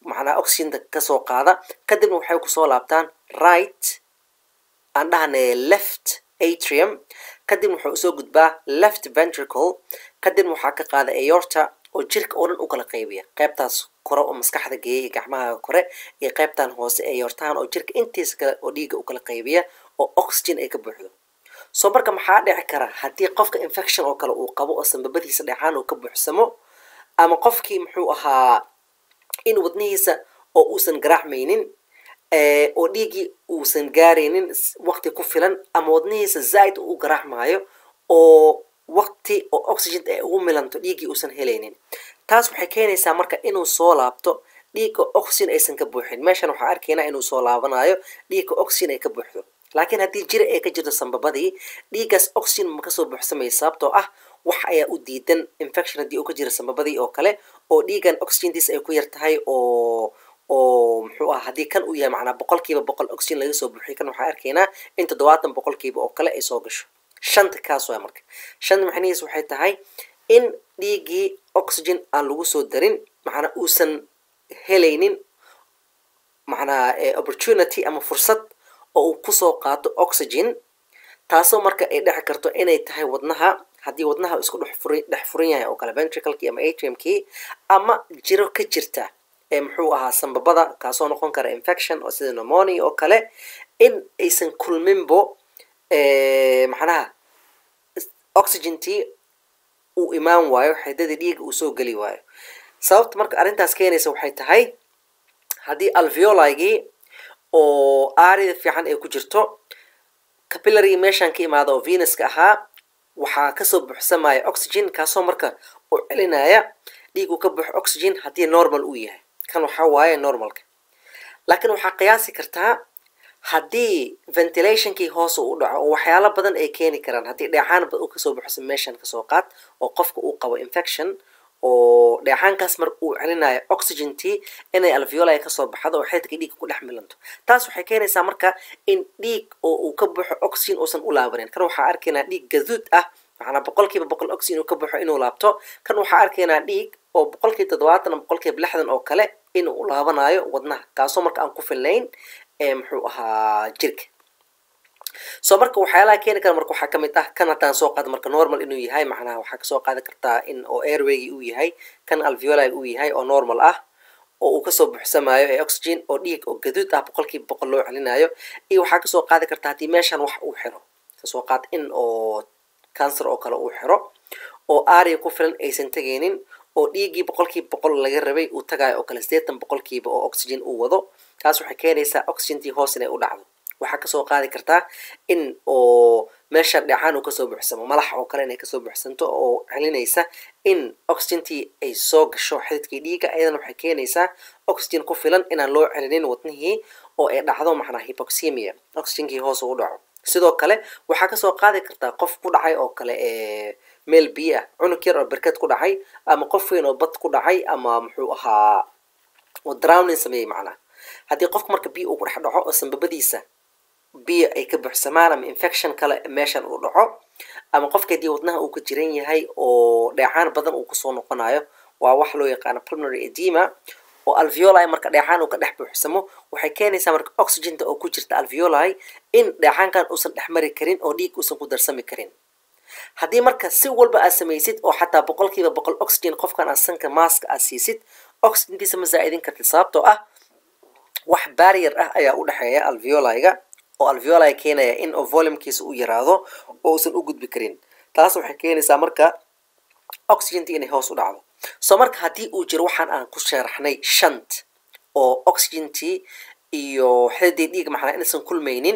macnaha oxygenka kasoo qaada kadibna waxay kusoo laabtaan right aan dhahnay left atrium kadibna wuxuu usoo gudbaa left ventricle kadibna waxaa ka qaada aorta oo jirka oo dhan u kala qaybiya qaybtaas kore oo maskaxda geeyay gacmaha kore iyo qaybtan hoose aortahan oo jirka intiisa kale oo dhiigga u kala qaybiya oo oxygen ay ka buuxdo soo marka maxaa dhici kara haddii qofka infection oo kale uu qabo oo sanbabadiisa dhecaan uu ka buuxsamo ama qofkii muxuu ahaa in wadnihiisa oo uusan garaacmaynin oo dhiiggii uusan gaaraynin waqti ku filan ama wadnihiisa zaaid u garaacmaayo oo waqti oo oxygen ay ugu milanto dhiiggii uusan helaynin taas waxay keenaysaa marka inuu soo laabto dhiigga oxygen aysan ka buuxin meeshan waxaa arkaynaa inuu soo laabanayo dhiigga oxygen ay ka buuxdo laakiin haddii jira ay ka jirto sanbabadii dhiiggaas oxygen ma kasoo buuxsamaysa sababtoo ah wax ayaa u diidan infection haddii uu ka jiro sanbabadii oo kale oo dhiiggan oxygentiis ay ku yar tahay oo oo muxuu ah haddii kan uu yahay macnaa boqolkiiba boqol oxygen laga soo buuxiyo kan waxaa arkaynaa in toddobaatan boqolkiiba oo kale ay soo gasho shanta kaas waa marka shanta macnihiis waxay tahay in dhiiggii oxygen aan lagu soo darin macnaa uusan helaynin macnaa opportunity ama fursad oo uu kusoo qaato oxygen taasoo marka ay dheci karto inay tahay wadnaha haddii wadnaha isku dhex furan dhex furan yahay oo kale ventricalkii ama atriumkii ama jiro ka jirta ee muxuu ahaa sanbabada kaasoo noqon kara infection oo sida pneumonia oo kale in aysan kulminbo macnaha oxygentii uu imaan waayo xidadii dhiiga uu soo geli waayo sababta marka arrintaas keenaysa waxay tahay haddii alveoligii oo aarida fiican ay ku jirto capillary meeshan ka imaada oo venuska ahaa waxaa kasoo buuxsamaya oxygen kaasoo marka u celinaya dhiig uu ka buuxo oxygen haddii normal uu yahay kan waxaa waaye normalka laakiin waxaa qiyaasi kartaa haddii ventilationkii hoos u dhaco oo waxyaalo badan ay keeni karaan haddii dheecaan uu kasoo buuxsamo meeshan kasoo qaad oo qofka uu qabo infection oo dheecaankaas mar uu celinayo oxygentii inay alveoli kasoo baxdo oo xeedka dhiigga ku dhex milanto taas waxay keenaysaa marka in dhiig oo uu ka buuxo oxygen uusan u laabanin kan waxaa arkaynaa dhiig gaduud ah macnaa boqolkiiba boqol oxygen uu ka buuxo inuu laabto kan waxaa arkaynaa dhiig oo boqolkiiba toddobaatan ama boqolkiiba lixdan oo kale inuu u laabanayo wadnaha kaasoo marka aan ku filnayn ee muxuu ahaa jirka soo marka waxyaalaha keeni kara marka waxaa kamid ah kan haddaan soo qaado marka normal inuu yahay macnaha waxaa kasoo qaadi kartaa in oo airwaygi uu yahay kan alveoli uu yahay oo normal ah oo uu kasoo buuxsamayo ee oxygen oo dhiig oo gaduud ah boqolkiiba boqol loo celinayo iyo waxaa kasoo qaadi kartaa haddii meeshan wax uu xiro kasoo qaad in oo cancer oo kale uu xiro oo aria ku filan aysan tegaynin oo dhiiggii boqolkiiba boqol laga rabay uu tagayo oo kale sideetan boqolkiiba oo oxygen uu wado taas waxay keenaysaa oxygentii hoos inay u dhacdo waxaa kasoo qaadi kartaa in oo meesha dhecaan uu kasoo buuxsamo malax oo kale inay kasoo buuxsanto oo celinaysa in oxygentii ay soo gasho xididkii dhiigga ayadana waxay keenaysaa oxygen ku filan inaan loo celinin wadnihii oo ay dhacdo macnaa hypoxemia oxygenkii hoos u dhaco sidoo kale waxaa kasoo qaadi kartaa qof ku dhacay oo kale ee meel biyo ah cunug yar oo berked ku dhacay ama qof weyn oo bad ku dhacay ama muxuu ahaa oo drowning sameeyey macnaa haddii qofka marka biyo uu ku dhex dhaco oo sanbabadiisa biyo ay ka buuxsamaan ama infection kale meeshan uu dhaco ama qofka haddii wadnaha uu ka jiran yahay oo dheecaan badan uu kusoo noqonayo waa wax loo yaqaano pulmonary edema oo alveoli marka dheecaan uu ka dhex buuxsamo waxay keenaysaa marka oxygenta oo ku jirta alveoli in dheecaankan uusan dhex mari karin oo dhiig uusan ku darsami karin haddii marka si walba aad samaysid oo xataa boqolkiiba boqol oxygen qofkan aad sanka maaska aad siisid oxygentiisa ma zaa'idin kartid sababtoo ah wax barrier ah ayaa u dhexeeya alveoliga oo alveoli keenaya in oo volumkiisa u yaraado oo uusan u gudbi karin taas waxay keenaysaa marka oxygentii inay hoos u dhacdo soo marka haddii uu jiro waxaan aan ku sharaxnay shant oo oxygentii iyo xididii dhiig maxnaa inaysan kulmaynin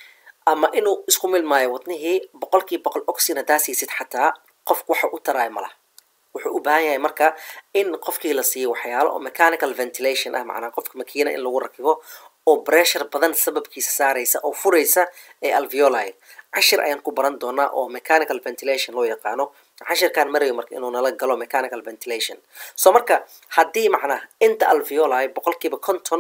ama inuu isku milmaayo wadnihii boqolkiiba boqol oxygen haddaa siisid xataa qofku waxa u taraayo malaha wuxuu u baahan yahay marka in qofkii la siiyo waxyaalo oo mechanical ventilation ah macnaa qofka makiina in lagu rakibo oo pressure badan sababkiisa saaraysa oo furaysa ee alveoli cashir ayaan ku baran doonaa oo mechanical ventilation loo yaqaano cashirkaan marayo marka inuu nala galo mechanical ventilation soo marka haddii macnaa inta alveoli boqolkiiba conton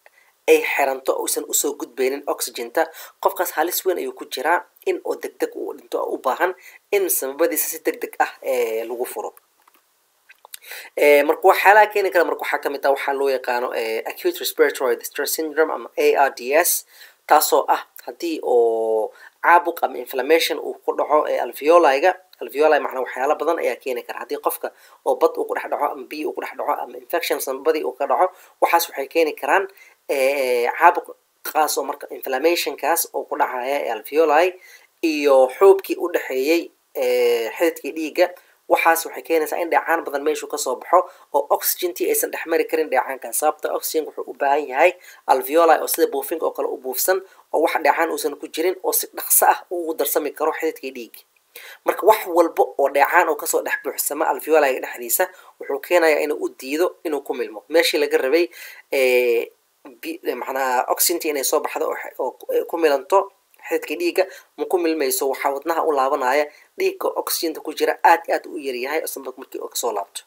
ay xiranto uusan usoo gudbaynin oxygenta qofkaas halis weyn ayuu ku jiraa in oo deg deg uu dhinto oo u baahan in sababadiisa si deg deg ah ee lagu furo marka waxyaalaha keeni kara marka waxaa kamid ah waxaa loo yaqaano acute respiratory distress syndrome ama a r d s taasoo ah haddii oo caabuq ama inflammation uu ku dhaco alveoli-ga alveoli macnaa waxyaala badan ayaa keeni kara haddii qofka oo bad uu ku dhex dhaco ama biyo uu ku dhex dhaco ama infection sanbadii uu ka dhaco waxaas waxay keeni karaan caabuq kaas oo marka inflammationkaas oo ku dhacaya ee alveoli iyo xoobkii u dhexeeyey xididkii dhiigga waxaas waxay keenaysaa in dheecaan badan meeshuu kasoo baxo oo oxygentii aysan dhex mari karin dheecaankaas sababta oxygen wuxuu u baahan yahay alveoli oo sida buufinka oo kale u buufsan oo wax dheecaan uusan ku jirin oo si dhaqso ah ugu darsami karo xididkii dhiigga marka wax walba oo dheecaan oo kasoo dhex buuxsama alveoli-ga dhexdiisa wuxuu keenayaa inuu u diido inuu ku milmo meeshii laga rabay macnaha oxygentii inay soo baxdo oo ku milanto xididkii dhiigga ma ku milmayso waxaa wadnaha u laabanaya dhiigga oxygenta ku jira aad i aad u yaryahay sanbad markii oo kasoo laabto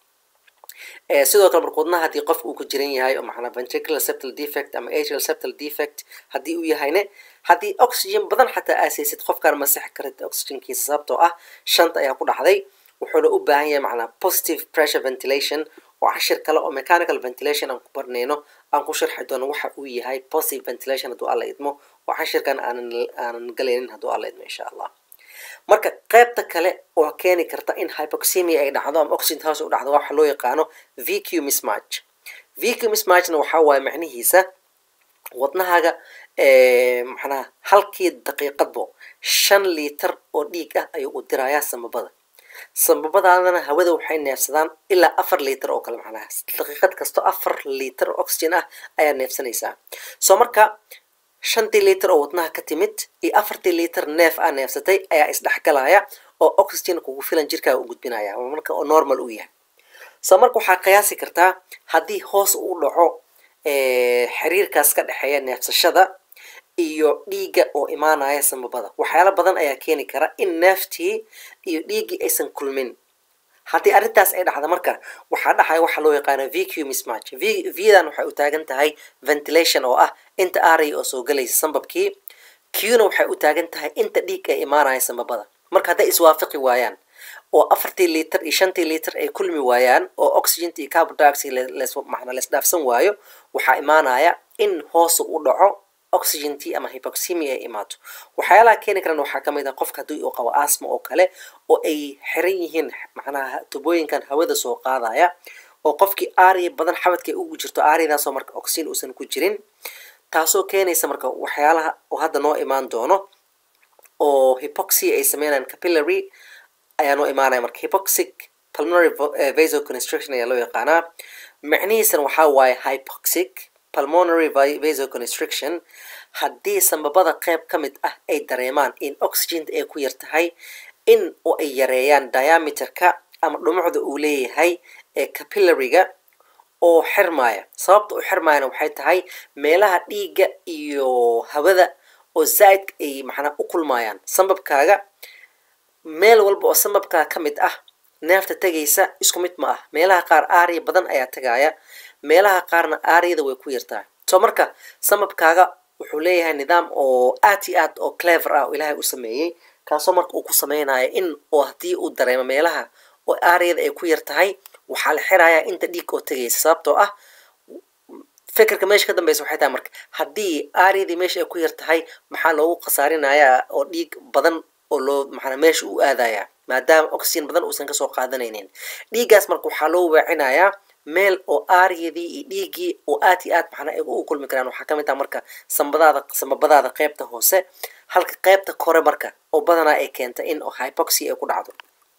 sidoo kale marka wadnaha haddii qofka uu ku jiran yahay oo macnaa ventricular septal defect ama atrial septal defect haddii uu yahayne haddii oxygen badan xataa aasaysid qofkaan masixi karid oxygenkiisa sababtoo ah shanta ayaa ku dhacday wuxuuna u baahan yahay macnaa positive pressure ventilation oo cashir kale oo mechanical ventilation aan ku barnayno aan ku sharxi doono waxa uu yahay positive ventilation hadduu alla idmo oo cashirkan aanan aanan galaynin hadduu alla idmo insha allah marka qaybta kale oo keeni karta in hypoxemia ay dhacdo ama oxygen house u dhacdo waxa loo yaqaano vq mismatch vq mismatchna waxaa waaye macnihiisa wadnahaaga macnaha halkii daqiiqadbo shan liiter oo dhiig ah ayuu u dirayaa samabada sababadaadana hawada waxay neefsadaan ilaa afar liiter oo kale macnaha daqiiqad kasto afar liiter oo oxygen ah ayaa neefsanaysaa soo marka shantii liiter oo wadnaha ka timid iyo afartii liiter neef aa neefsatay ayaa isdhexgalaya oo oxygen kugu filan jirkaaga u gudbinaya marka oo normal u yahay soo marka waxaa qiyaasi kartaa haddii hoos uu dhaco xiriirkaas ka dhexeeya neefsashada iyo dhiigga oo imaanaya samabada waxyaalo badan ayaa keeni kara in neeftii iyo dhiiggii aysan kulmin haddii arrintaas ay dhacda marka waxaa dhacaya waxaa loo yaqaana v q mismatch v v-dan waxay u taagan tahay ventilation oo ah inta aaray oo soo gelaysa sambabkii q-na waxay u taagan tahay inta dhiig ay imaanaya sambabada marka hadday iswaafaqi waayaan oo afartii liiter iyo shantii liiter ay kulmi waayaan oo oxygent iyo carbon dioxide macna laisdhaafsan waayo waxaa imaanaya in hoosu u dhaco oxygentii ama hypoxemia ay imaato waxyaalaha keeni karan waxaa ka mid ah qofka haddii uu qabo asma oo kale oo ay xiran yihiin macnaha tubooyinkan hawada soo qaadaya oo qofkii aariya badan xabadka ay ugu jirto aariyadaasoo marka oxygen uusan ku jirin taasoo keenaysa marka waxyaalaha oo hadda noo imaan doono oo hypoxia ay sameynayaan capillary ayaa noo imaanaya marka hypoxic pulmonary vasoconstriction ayaa loo yaqaanaa macnihiisana waxaa waaye hypoxic pulmonary vasoconstriction haddii sambabada qeyb ka mid ah ay dareemaan in oxygen ay ku yar tahay in oo ay yareeyaan diameterka ama dhumucda uu leeyahay ee capillary-ga oo xirmaya sababta u xirmayana waxay tahay meelaha dhiigga iyo hawada oo zaaid ay macnaa u kulmayaan sambabkaaga meel walba oo sambabkaaga ka mid ah neefta tegaysa isku mid ma ah meelaha qaar aariya badan ayaa tegaya meelaha qaarna aariyada way ku yartahay soo marka sambabkaaga wuxuu leeyahay nidaam oo aad iyo aad oo clever ah oo ilaahay u sameeyey kaasoo marka uu ku sameynaya in oo haddii uu dareemo meelaha oo aariyada ay ku yar tahay waxaa la xirayaa inta dhiig oo tegaysa sababtoo ah fikirka meesha ka dambeysa waxay tahay marka haddii aariyadii meesha ay ku yar tahay maxaa loogu khasaarinayaa oo dhiig badan oo loo maxaa meesha u aadaya maadaama oxygen badan uusan kasoo qaadanaynin dhiiggaas marka waxaa loo weecinayaa meel oo aariyadii iyo dhiiggii oo aad iyo aad maxnaa ay u kulmi karaan waxaa kamid ah marka sambadaada sambabadaada qeybta hoose halka qeybta kore marka oo badanaa ay keenta in oo hypoxia ay ku dhacdo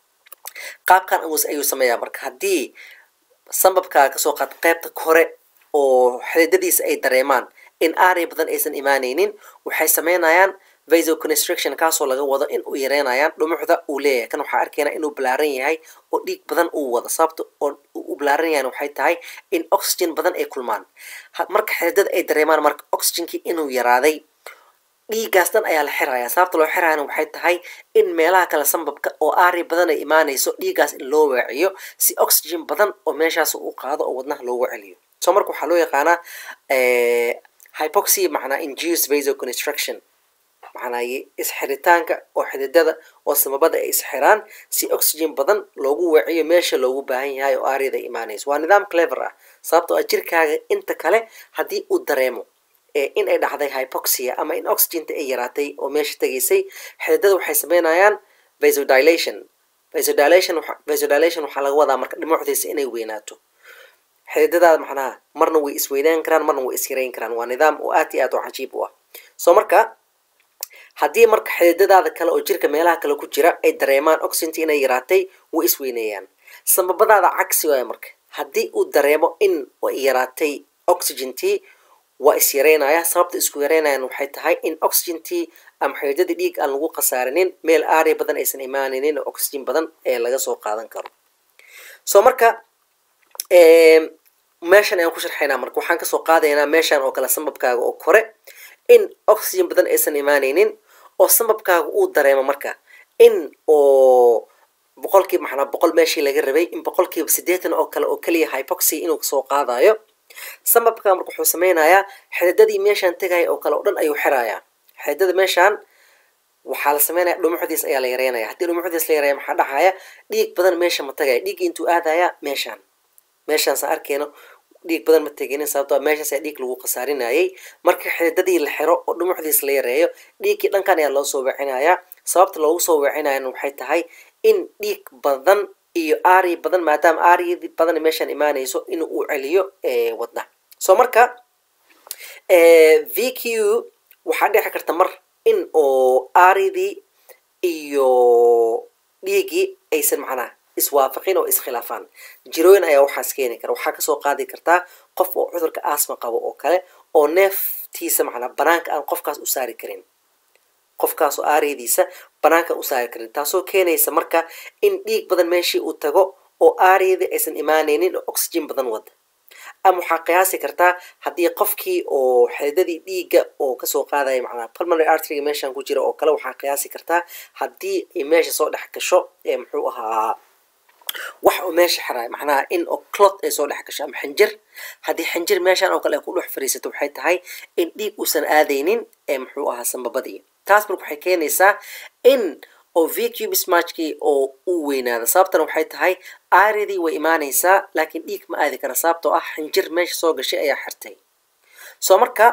qaabkan ayuu sameeyaa marka haddii sambabkaaga kasoo qaad qeybta kore oo xididadiisa ay dareemaan in aariya badan aysan imaanaynin waxay sameynayaan vasoconstriction kaasoo laga wado in uu yareynayaan dhumucda uu leeyahay kan waxaa arkaynaa inuu balaaran yahay oo dhiig badan uu wado sababta oo u balaaran yahan waxay tahay in oxygen badan ay kulmaan marka xididada ay dareemaan marka oxygenkii inuu yaraaday dhiiggaas dhan ayaa la xirayaa sababta loo xirayana waxay tahay in meelaha kale sambabka oo aari badan ay imaanayso dhiiggaas in loo waaciyo si oxygen badan oo meeshaas u qaado oo wadnaha loogu celiyo so marka waxaa loo yaqaanaa hypoxia macnaa induce vasoconstruction macnaa isxiritaanka oo xididada oo samabada ay isxiraan si oxygen badan loogu weeciyo meesha loogu baahan yahay oo aariyada imaanayso waa nidaam clever ah sababtoo ah jirkaaga inta kale haddii uu dareemo in ay dhacday hypoxia ama in oxygenta ay yaraatay oo meesha tegaysay xididada waxay sameynayaan vasodilation vasodilation vasodilation waxaa laga wadaa marka dhumucdiisa inay weynaato xididadaada macnaha marna way isweynaan karaan marna way isyareyn karaan waa nidaam oo aad iyo aad oo cajiib u ah soo marka haddii marka xididadaada kale oo jirka meelaha kale ku jira ay dareemaan oxygentii inay yaraatay way isweyneeyaan samabadaada cagsi waaya marka haddii uu dareemo in ay yaraatay oxygentii waa is yareynaya sababta isku yareynayan waxay tahay in oxygentii ama xididadii dhiig aan lagu khasaarinin meel aariya badan aysan imaanaynin oo oxygen badan ee laga soo qaadan karo soo marka meeshan ayaan ku sharxaynaa marka waxaan kasoo qaadaynaa meeshan oo kale sambabkaaga oo kore in oxygen badan aysan imaanaynin oo sambabkaaga uu dareemo marka in oo boqolkiiba maxnaa boqol meeshii laga rabay in boqolkiiba siddeetan oo kale oo keliya hypoxia inuu kasoo qaadayo sambabka marka wuxuu sameynayaa xididadii meeshaan tegaya oo kale oo dhan ayuu xirayaa xididada meeshaan waxaa la sameynaya dhumucdiis ayaa la yareynaya haddii dhumucdiis la yareeya maxaa dhacaya dhiig badan meesha ma tagaya dhiigga intuu aadaya meeshaan meeshaansa arkeyno dhiig badan ma teginin sababtoo meeshaas ayaa dhiig lagu khasaarinayay marka xididadii la xiro oo dhumucdiis la yareeyo dhiiggii dhankan ayaa loo soo weecinayaa sababta loogu soo weecinayana waxay tahay in dhiig badan iyo aari badan maadaama aariyadii badan meeshaan imaanayso in uu celiyo wadna soo marka v q waxaa dhici karta mar in oo aaridii iyo dhiiggii aysan macnaha iswaafaqin oo iskhilaafaan jirooyin ayaa waxaas keeni kara waxaa kasoo qaadi kartaa qof oo cudurka asma qabo oo kale oo neeftiisa macnaa banaanka aan qofkaas u saari karin qofkaas oo aariyadiisa banaanka u saari karin taasoo keenaysa marka in dhiig badan meeshii uu tago oo aariyadii aysan imaanaynin oo oxygen badan wada ama waxaa qiyaasi kartaa haddii qofkii oo xididadii dhiigga oo kasoo qaadaya macnaa pulmonary arteryga meeshaan ku jira oo kale waxaa qiyaasi kartaa haddii ay meesha soo dhex gasho ee muxuu ahaa wax oo meesha xiraay macnaha in oo clot ay soo dhex gasho ama xinjir haddii xinjir meeshaan oo kale ay ku dhex fariisato waxay tahay in dhiig uusan aadaynin ee muxuu ahaa sambabadii taas marka waxay keenaysaa in oo v q mismatchkii oo uu weynaado sababtana waxay tahay aaridii way imaanaysaa laakiin dhiig ma aadi kara sababtoo ah xinjir meesha soo gashay ayaa xirtay soo marka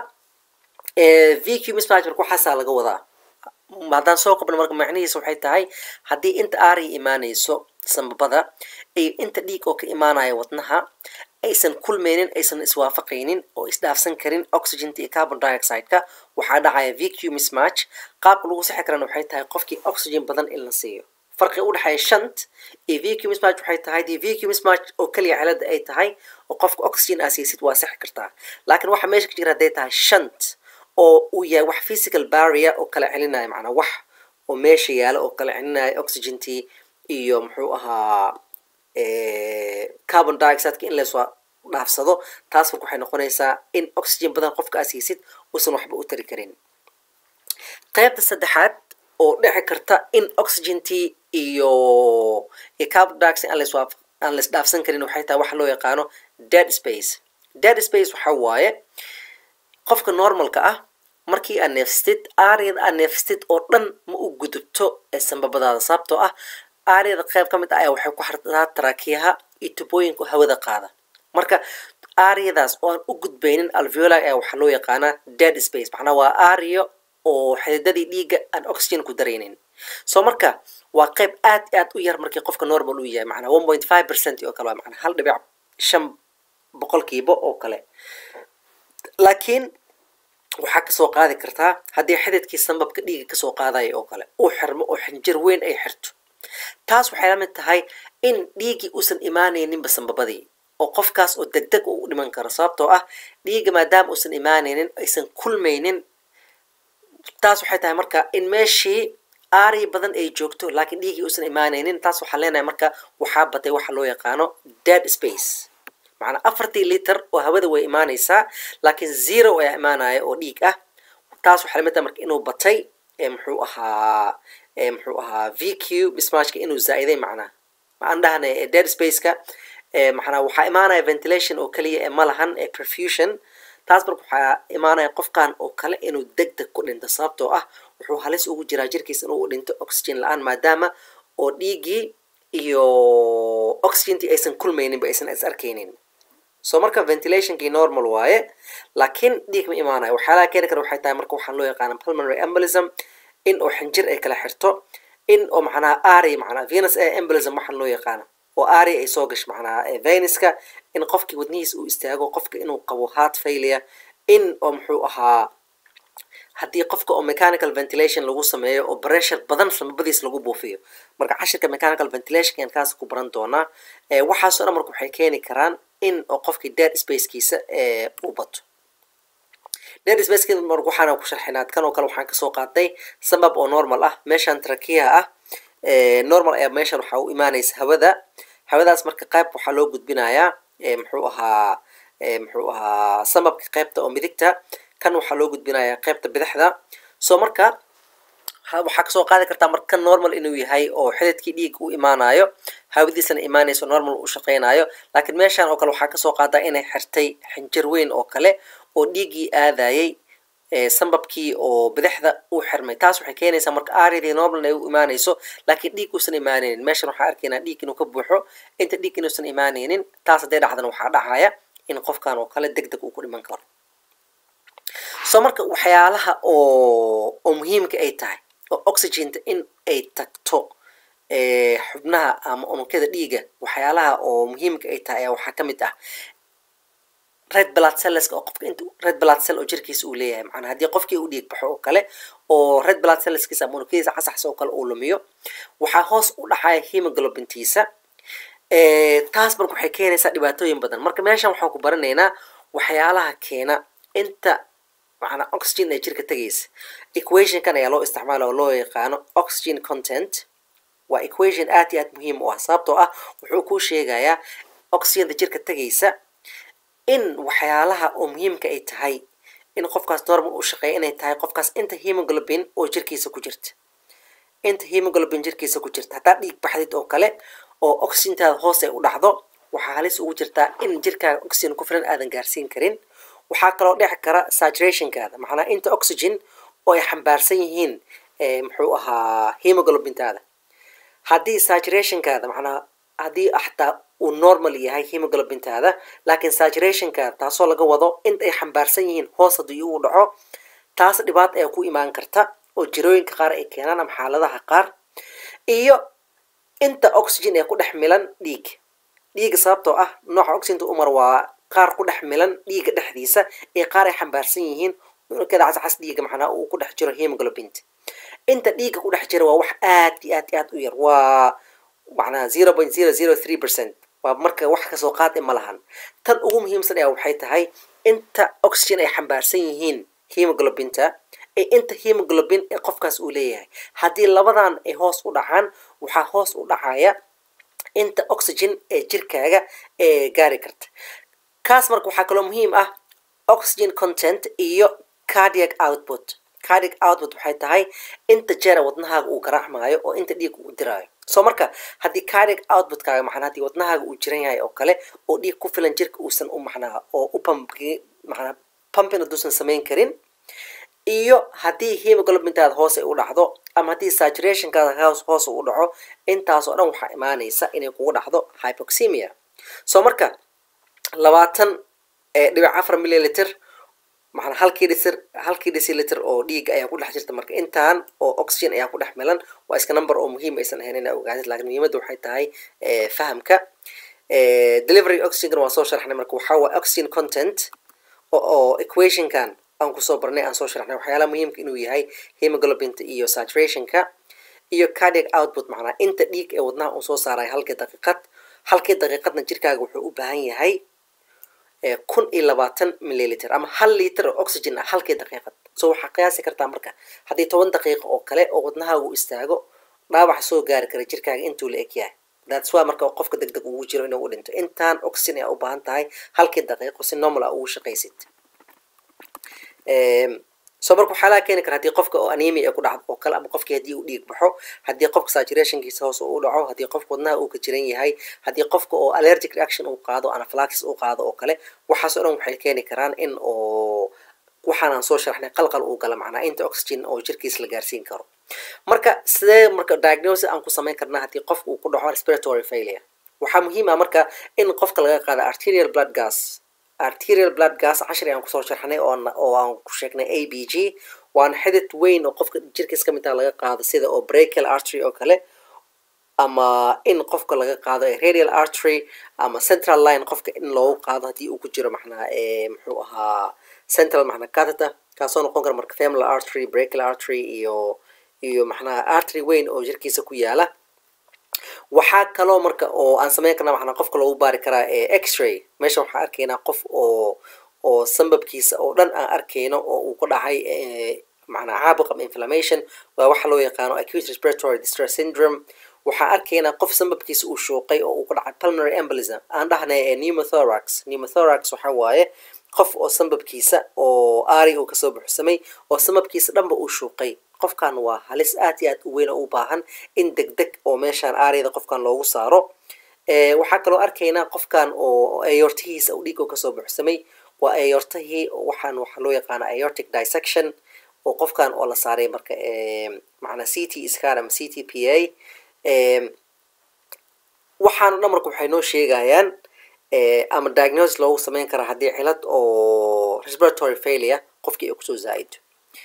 v q mismatch marka waxaasaa laga wadaa haddaan soo qabno marka macnihiisa waxay tahay haddii inta aariya imaanayso sambabada iyo inta dhiig oo ka imaanaya wadnaha aysan kulmaynin aysan iswaafaqaynin oo isdhaafsan karin oxygenta iyo carbon dioxide-ka waxaa dhacaya v q mismatch qaabka lagu sixi karana waxay tahay qofkii oxygen badan in la siiyo farqiga udhexeeya shant iyo v q mismatch waxay tahay dii v q mismatch oo keliya cilada ay tahay oo qofka oxygen aa siisid waa sixi kartaa laakiin waxa meesha ka jira hadday tahay shant oo uu yahay wax physical barrier oo kala celinaya macnaa wax oo meesha yaala oo kala celinaya oxygentii iyo muxuu ahaa carbon dioxideka in laysoo dhaafsado taas marka waxay noqonaysaa in oxygen badan qofka aa siisid uusan waxba u tari karin qaybta saddexaad oo dhici karta in oxygentii iyo iyo carbon dioxide aan layswaaf aan lays dhaafsan karin waxay tahay waxa loo yaqaano dead space dead space waxa waaye qofka normalka ah markii aad neefsatid aariyada aad neefsatid oo dhan ma u gudubto ee sambabadaada sababtoo ah aariyada qayb ka mid ah ayaa waxay ku xirtaa taraakiyaha iyo tubooyinka hawada qaada marka aariyadaas oo aan u gudbaynin alveoli ayaa waxaa loo yaqaanaa dead space macnaa waa aariyo oo xididadii dhiigga aan oxygen ku daraynin soo marka waa qayb aad aad u yar markii qofka normal uu yahay macnaa one point five percent oo kale waa macnaa hal dhibic shan boqolkiiba oo kale laakiin waxaa kasoo qaadi kartaa haddii xididkii sambabka dhiiga kasoo qaadaya oo kale uu xirmo oo xinjir weyn ay xirto taas waxay la mid tahay in dhiiggii uusan imaanayninba sambabadii oo qofkaas oo deg deg uu u dhiman karo sababtoo ah dhiigga maadaama uusan imaanaynin aysan kulmaynin taas waxay tahay marka in meeshii aariya badan ay joogto laakiin dhiiggii uusan imaanaynin taas waxaan leenahay marka waxaa batay waxa loo yaqaano dead space macnaa afartii liter oo hawada way imaanaysaa laakiin zero ayaa imaanaya oo dhiig ah taas waxay la mid tahay marka inuu batay ee muxuu ahaa ee muxuu ahaa v q mismatchka inuu zaa-iday macnaa maxaan dhahnay dead spaceka maxnaa waxaa imaanaya ventilation oo keliya ee ma lahan ee perfusion taas marka waxaa imaanaya qofkan oo kale inuu deg deg ku dhinto sababtoo ah wuxuu halis ugu jiraa jirkiisa inuu dhinto oxygen la-aan maadaama oo dhiiggii iyo oxygentii aysan kulmayninba aysan is arkaynin so marka ventilationkii normal waaye laakiin dhiig ma imaanayo waxyaalaha keeni kara waxay tahay marka waxaan loo yaqaana pulmonary embolism in oo xinjir ay kala xirto in oo macnaha ari macnaha venus air embolism waxaan loo yaqaano oo ari ay soo gasho macnaha venuska in qofkii wadnihiisa uu istaago qofka inuu qabo heart failure in oo muxuu ahaa haddii qofka oo mechanical ventilation lagu sameeyo oo pressure badan samabadiis lagu buufiyo marka cashirka mechanical ventilation aan kaas ku baran doonaa waxaasoo dhan marka waxay keeni karaan in oo qofkii dead spacekiisa u bato dead spacekiisa marka waxaana ku sharxinaa kan oo kale waxaan kasoo qaatay sabab oo normal ah meeshan trakiyaha ah normal ayaa meeshan waxaa u imaanaysa hawada hawadaas marka qayb waxaa loo gudbinayaa muxuu ahaa muxuu ahaa samabka qaybta oo midigta kan waxaa loo gudbinayaa qaybta bidixda so marka waxaa kasoo qaadi kartaa marka kan normal inuu yahay oo xididkii dhiig u imaanayo hawadiisana imaanayso normal u shaqaynayo laakiin meeshan oo kale waxaa kasoo qaadaa inay xirtay xinjir weyn oo kale oo dhiiggii aadayay sambabkii oo bidixda uu xirmay taas waxay keenaysaa marka aridii normal ay u imaanayso laakiin dhiig uusan imaanaynin meeshan waxaa arkaynaa dhiig inuu ka buuxo inta dhiig inuusan imaanaynin taas hadday dhacdana waxaa dhacaya in qofkan oo kale deg deg uu ku dhiman karo so marka waxyaalaha oo oo muhiimka ay tahay oo oxygenta in ay tagto xubnaha ama unugyada dhiiga waxyaalaha oo muhiimka ay tahay ayaa waxaa ka mid ah red blood celleska oo qofka inta red blood cell oo jirkiisa uu leeyahay macnaa haddii qofkii uu dhiig baxo oo kale oo red blood celleskiisa ama unugyadiisa casaxsa oo kale uu lumiyo waxaa hoos u dhacaya hemoglobintiisa taas marka waxay keenaysaa dhibaatooyin badan marka meeshan waxaan ku baranaynaa waxyaalaha keena inta macnaa oxygen ee jirka tegaysa equationkan ayaa loo isticmaala oo loo yaqaano oxygen content waa equation aad iyo aad muhiim u ah sababtoo ah wuxuu kuu sheegayaa oxygenta jirka tegaysa in waxyaalaha oo muhiimka ay tahay in qofkaas normal u shaqeeya inay tahay qofkaas inta hemoglobin oo jirkiisa ku jirta inta hemoglobin jirkiisa ku jirta haddaad dhiig baxdid oo kale oo oxygentaada hoos ay u dhacdo waxaa halis ugu jirtaa in jirkaaga oxygen ku filan aadan gaarsiin karin waxaa kaloo dheci kara saturationkaada macnaa inta oxygen oo ay xambaarsan yihiin muxuu ahaa hemoglobintaada haddii saturationkaada macnaa haddii xataa uu normal yahay hemoglobintaada laakiin saturationkaada taasoo laga wado inta ay xambaarsan yihiin hoos haddii uu dhaco taas dhibaata ayaa ku imaan karta oo jirooyinka qaar ay keenaan ama xaaladaha qaar iyo inta oxygen ee ku dhex milan dhiig dhiiga sababtoo ah nooca oxygenta umar waa qaar ku dhex milan dhiiga dhexdiisa ee qaar ay xambaarsan yihiin unugada cascas dhiiga macnaa uu ku dhex jiro hemoglobinta inta dhiiga ku dhex jira waa wax aad iyo aad iyo aad u yar waa macnaa zero point zero zero three percent waa marka wax kasoo qaad ma lahan tan ugu muhiimsan ayaa waxay tahay inta oxygen ay xambaarsan yihiin hemoglobinta ee inta hemoglobin ee qofkaas uu leeyahay haddii labadan ay hoos u dhacaan waxaa hoos u dhacaya inta oxygen ee jirkaaga ee gaari karta kaas marka waxaa kaloo muhiim ah oxygen content iyo cardiac output cardiac output waxay tahay inta jeera wadnahaaga uu garaacmaayo oo inta dhiig uu diraayo so marka haddii cardiac outputkaaga macnaa haddii wadnahaaga uu jiran yahay oo kale oo dhiig ku filan jirka uusan u macnaa oo u pump macnaa pumping haduusan samayn karin iyo haddii hemoglobintaada hoos ay u dhacdo ama haddii saturationkaada hoos hoos u dhaco intaasoo dhan waxaa imaanaysa inay kugu dhacdo hypoxemia so marka labaatan dhibic afar milliliter macnaa halkii dhisir halkii deciliter oo dhiig ayaa ku dhex jirta marka intaan oo oxygen ayaa ku dhex milan waa iska number oo muhiim aysan ahayn inaa ogaatid lakin muhiimadda waxay tahay fahamka delivery oxygen waa soo sharxnay marka waxaa waa oxygen content oo equationkan aan kusoo barnay aan soo sharxnay waxyaalaha muhiimka inuu yahay hemoglobinta iyo saturationka iyo cardiac output macnaa inta dhiig ee wadnaha uu soo saarayo halkii daqiiqad halkii daqiiqadna jirkaaga wuxuu u baahan yahay kun iyo labaatan milliliter ama hal liter oo oxygen ah halkii daqiiqad so waxaa qiyaasi kartaa marka haddii toban daqiiqo oo kale oo wadnahaagu istaago dhaawac soo gaari kara jirkaaga intuu la eg yahay that's why marka qofka deg deg ugu jiro inuu u dhinto intaan oxygen ayaa u baahan tahay halkii daqiiqo si normal ah ugu shaqaysid so marka waxaa laga keeni kara haddii qofka oo anemia ku dhacdo oo kale ama qofkii haddii uu dhiig baxo haddii qofka saturationkiisa hoos u dhaco haddii qofka wadnaha uu ka jiran yahay haddii qofka oo allergic reaction uu qaado anaphylaxis uu qaado oo kale waxaas oo dhan waxay keeni karaan in oo waxaan aan soo sharaxnay qalqal uu gala macnaa inta oxygen oo jirkiisa la gaarsiin karo marka sidee marka diagnosis aan ku samayn karnaa haddii qofka uu ku dhaco respiratory failure waxaa muhiim ah marka in qofka laga qaado arterial blood gas arterial blood gas cashri aan kusoo sharxnay oo oo aan ku sheegnay a b g waana xidid weyn oo qofka jirkiis ka mid ah laga qaado sida oo brachial artery oo kale ama in qofka laga qaado radial artery ama central line qofka in loogu qaado haddii uu ku jiro macnaha muxuu ahaa central macnaa catheter kaasoo noqon kara marka femoral artery brachial artery iyo iyo macnaha artery weyn oo jirkiisa ku yaala waxaa kaloo marka oo aan sameyn karna macnaa qofka loogu baari karaa x-ray meesha waxaan arkaynaa qof oo oo sambabkiisa oo dhan aan arkayno oo uu ku dhacay macnaa caabuq ama inflammation waa waxa loo yaqaano acute respiratory distress syndrome waxaan arkaynaa qof sambabkiisa uu shuuqay oo uu ku dhacay pulmonary embolism aan dhahnay pneumothorax pneumothorax waxa waaye qof oo sambabkiisa oo aari uu kasoo buxsamay oo sambabkiisa dhanba uu shuuqay qofkan waa halis aad iyo aad u weyn oo u baahan in deg deg oo meeshaan aariyada qofkan loogu saaro waxaa kaloo arkaynaa qofkan oo ayortihiisa u dhiig oo kasoo buxsamay waa ayortihii waxaan waxaa loo yaqaana aortic dissection oo qofkan oo la saaray marka macnaa c t scan ama c t p a waxaana dhan marka waxay noo sheegayaan ama diagnosis loogu sameyn karaa haddii cilad oo respiratory failure qofkii ay kusoo zaa-ido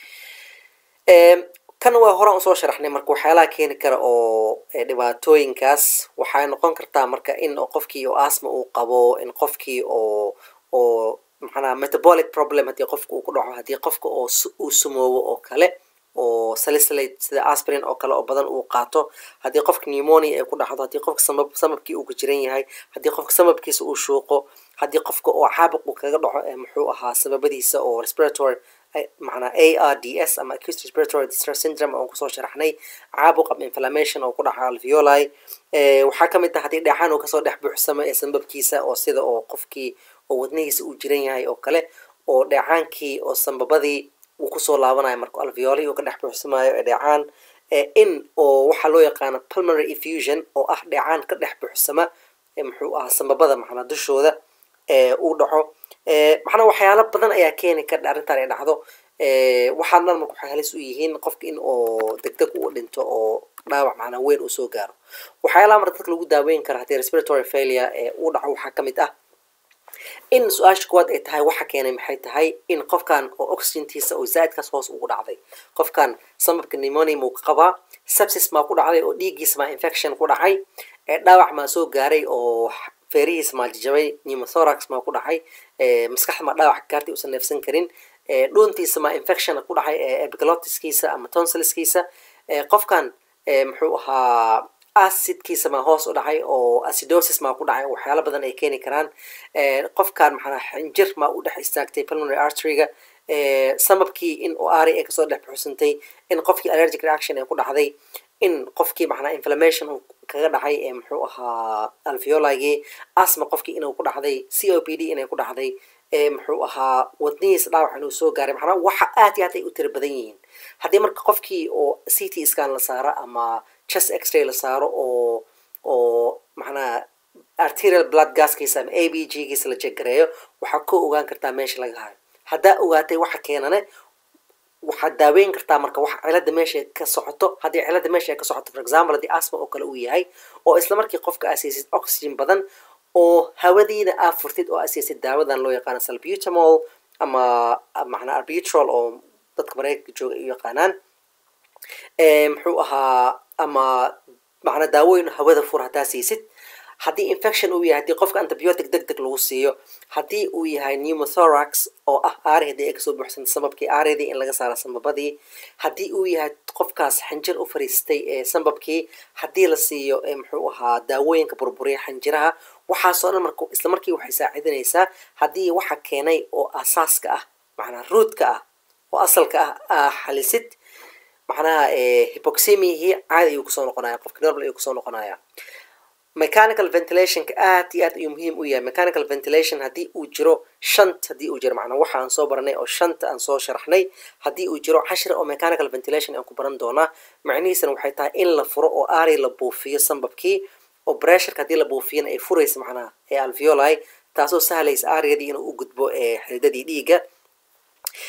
kan waa horaan usoo sharaxnay marka waxyaalaha keeni kara oo dhibaatooyinkaas waxay noqon kartaa marka in qofkii oo asma uu qabo in qofkii oo oo macnaha metabolic problem haddii qofka uu ku dhaco haddii qofka oo uu sumoobo oo kale oo salicylate sida aspirin oo kale oo badan uu qaato haddii qofka pneumonia ay ku dhacdo haddii qofka samab samabkii uu ku jiran yahay haddii qofka samabkiisa uu shuuqo haddii qofka oo caabuq uu kaga dhaco muxuu ahaa sababadiisa oo respiratory macnaa a r d s ama acute respiratory distress syndrome oon kusoo sharaxnay caabuq ama inflammation oo ku dhaca alveoli waxaa ka mid ah haddii dheecaan uu kasoo dhex buuxsamo ee sambabkiisa oo sida oo qofkii oo wadnihiisa uu jiran yahay oo kale oo dheecaankii oo sambabadii uu kusoo laabanayo marka alveoli uu ka dhex buuxsamayo ee dheecaan in oo waxaa loo yaqaano pulmonary effusion oo ah dheecaan ka dhex buuxsama muxuu ahaa sambabada macnaa dushooda uu dhaco macnaa waxyaalo badan ayaa keeni kara arrintan ay dhacdo waxaan dhan marka waxay halis u yihiin qofka in oo deg deg uu dhinto oo dhaawac macnaa weyn uu soo gaaro waxyaalaha marka dadka lagu daaweyn kara haddii respiratory failure uu dhaco waxaa ka mid ah in su-aasha kuwaad ay tahay waxa keenay maxay tahay in qofkan oo oxygentiisa oo zaa-idkaas hoos ugu dhacday qofkan sambabka pneumonia muu ka qabaa sepsis maa ku dhacday oo dhiiggiisa maa infection ku dhacay dhaawac maa soo gaaray oo feerihiisa maa jajabay pneumothorax maa ku dhacay maskaxda maa dhaawac ka gaartay uusan neefsan karin dhuuntiisa maa infection ku dhacay epiglotiskiisa ama tonsilskiisa qofkan muxuu ahaa acidkiisa maa hoos u dhacay oo acidosis maa ku dhacay waxyaalo badan ay keeni karaan qofkan maxaa xinjir maa u dhex istaagtay pulmonary arteryga sababkii in oo ari ay kasoo dhex buxsantay in qofkii allergic reaction ay ku dhacday in qofkii macnaa inflammation kaga dhacay ee muxuu ahaa alveolagii asma qofkii inuu ku dhacday c o p d inay ku dhacday muxuu ahaa wadnihiisa dhaawac inuu soo gaaray macnaa waxa aad iyo aad ay u tira badan yihiin haddii marka qofkii oo c t scan la saaro ama chest x-ray la saaro oo oo macnaha arterial blood gaskiisa ama a b g giisa la jeggareeyo waxaa ku ogaan kartaa meesha laga hayo haddaa ogaatay waxa keenane waxaad daaweyn kartaa marka wax cilada meesha ka socoto haddii cilada meesha ka socoto for example haddii asma oo kale uu yahay oo isla markii qofka asiisid oxygen badan oo hawadiina aa furtid oo asiisid daawadan loo yaqaano salbutamol ama macnaa arbutrol oo dadka mareykanka jooga ay u yaqaanaan muxuu ahaa ama macnaa daawooyin hawada fur haddaa siisid haddii infection uu yahay haddii qofka antibiotic deg deg lagu siiyo haddii uu yahay pneumothorax oo ah aarihadii ay kasoo buuxsantay sababkii aaridii in laga saaro sambabadii haddii uu yahay qofkaas xinjir u fariistay ee sambabkii haddii la siiyo muxuu ahaa daawooyinka burburiya xinjiraha waxaasoo dhan marka isla markii waxay saacidinaysaa haddii waxa keenay oo asaaska ah macnaa ruudka ah oo asalka ah aa xalisid macnaha hypoxemihii caadi ayuu kusoo noqonaya qofka normal ayuu kusoo noqonaya mechanical ventilationka aad iyo aad ayuu muhiim u yahay mechanical ventilation haddii uu jiro shant haddii uu jiro macnaa waxa aan soo baranay oo shanta aan soo sharaxnay haddii uu jiro cashir oo mechanical ventilation aan ku baran doonaa macnihiisana waxay tahay in la furo oo ari la buufiyo sambabkii oo bressurka haddii la buufiyana ay furaysa macnaha ee alveoli taasoo sahlaysa ariyadii inuu u gudbo ee xididadii dhiigga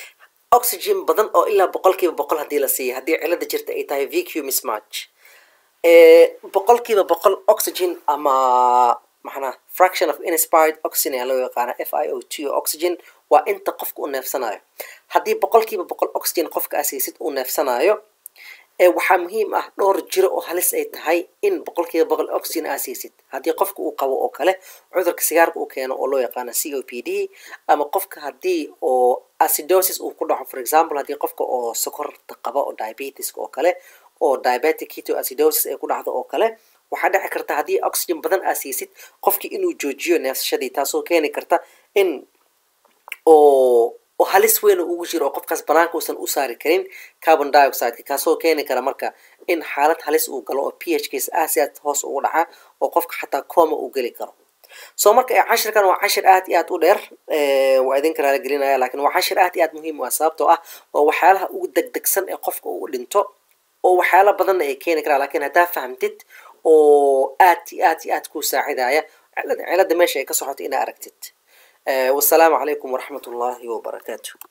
oxygen badan oo ilaa boqolkiiba boqol haddii la siiyo haddii cilada jirta ay tahay vq mismatch boqolkiiba boqol oxygen ama maxana fraction of inspired oxygen ayaa loo yaqaana f i o t o oxygen waa inta qofka uu neefsanayo haddii boqolkiiba boqol oxygen qofka asiisid uu neefsanayo waxaa muhiim ah dhowr jiro oo halis ay tahay in boqolkiiba boqol oxygen aa siisid haddii qofka uu qabo oo kale cudurka sigaarka uu keeno oo loo yaqaano c o p d ama qofka haddii oo acidosis uu ku dhaco for example haddii qofka oo sokorta qaba oo diabetiska oo kale oo diabetic keto acidosis ay ku dhacdo oo kale waxaa dhici karta haddii oxygen badan aa siisid qofkii inuu joojiyo neefsashadii taasoo keeni karta in oo oo halis weyn ugu jiro oo qofkaas banaanka uusan u saari karin carbon dioxideka kaasoo keeni kara marka in xaalad halis uu galo oo p h kiisa aasiaad hoos ugu dhaca oo qofka xataa coma uu geli karo soo marka cashirkan waa cashir aad iyo aad u dheer waa idinka raala gelinaya lakin waa cashir aad iyo aad muhiim u ah sababtoo ah waa waxyaalaha ugu degdegsan ee qofka uu dhinto oo waxyaala badanna ay keeni karaan lakin haddaa fahamtid oo aad iyo aad iyo aad kuu saacidaya cilada meesha ay ka socoto inaa aragtid wasalaamu calaykum waraxmat ullaahi wabarakaatu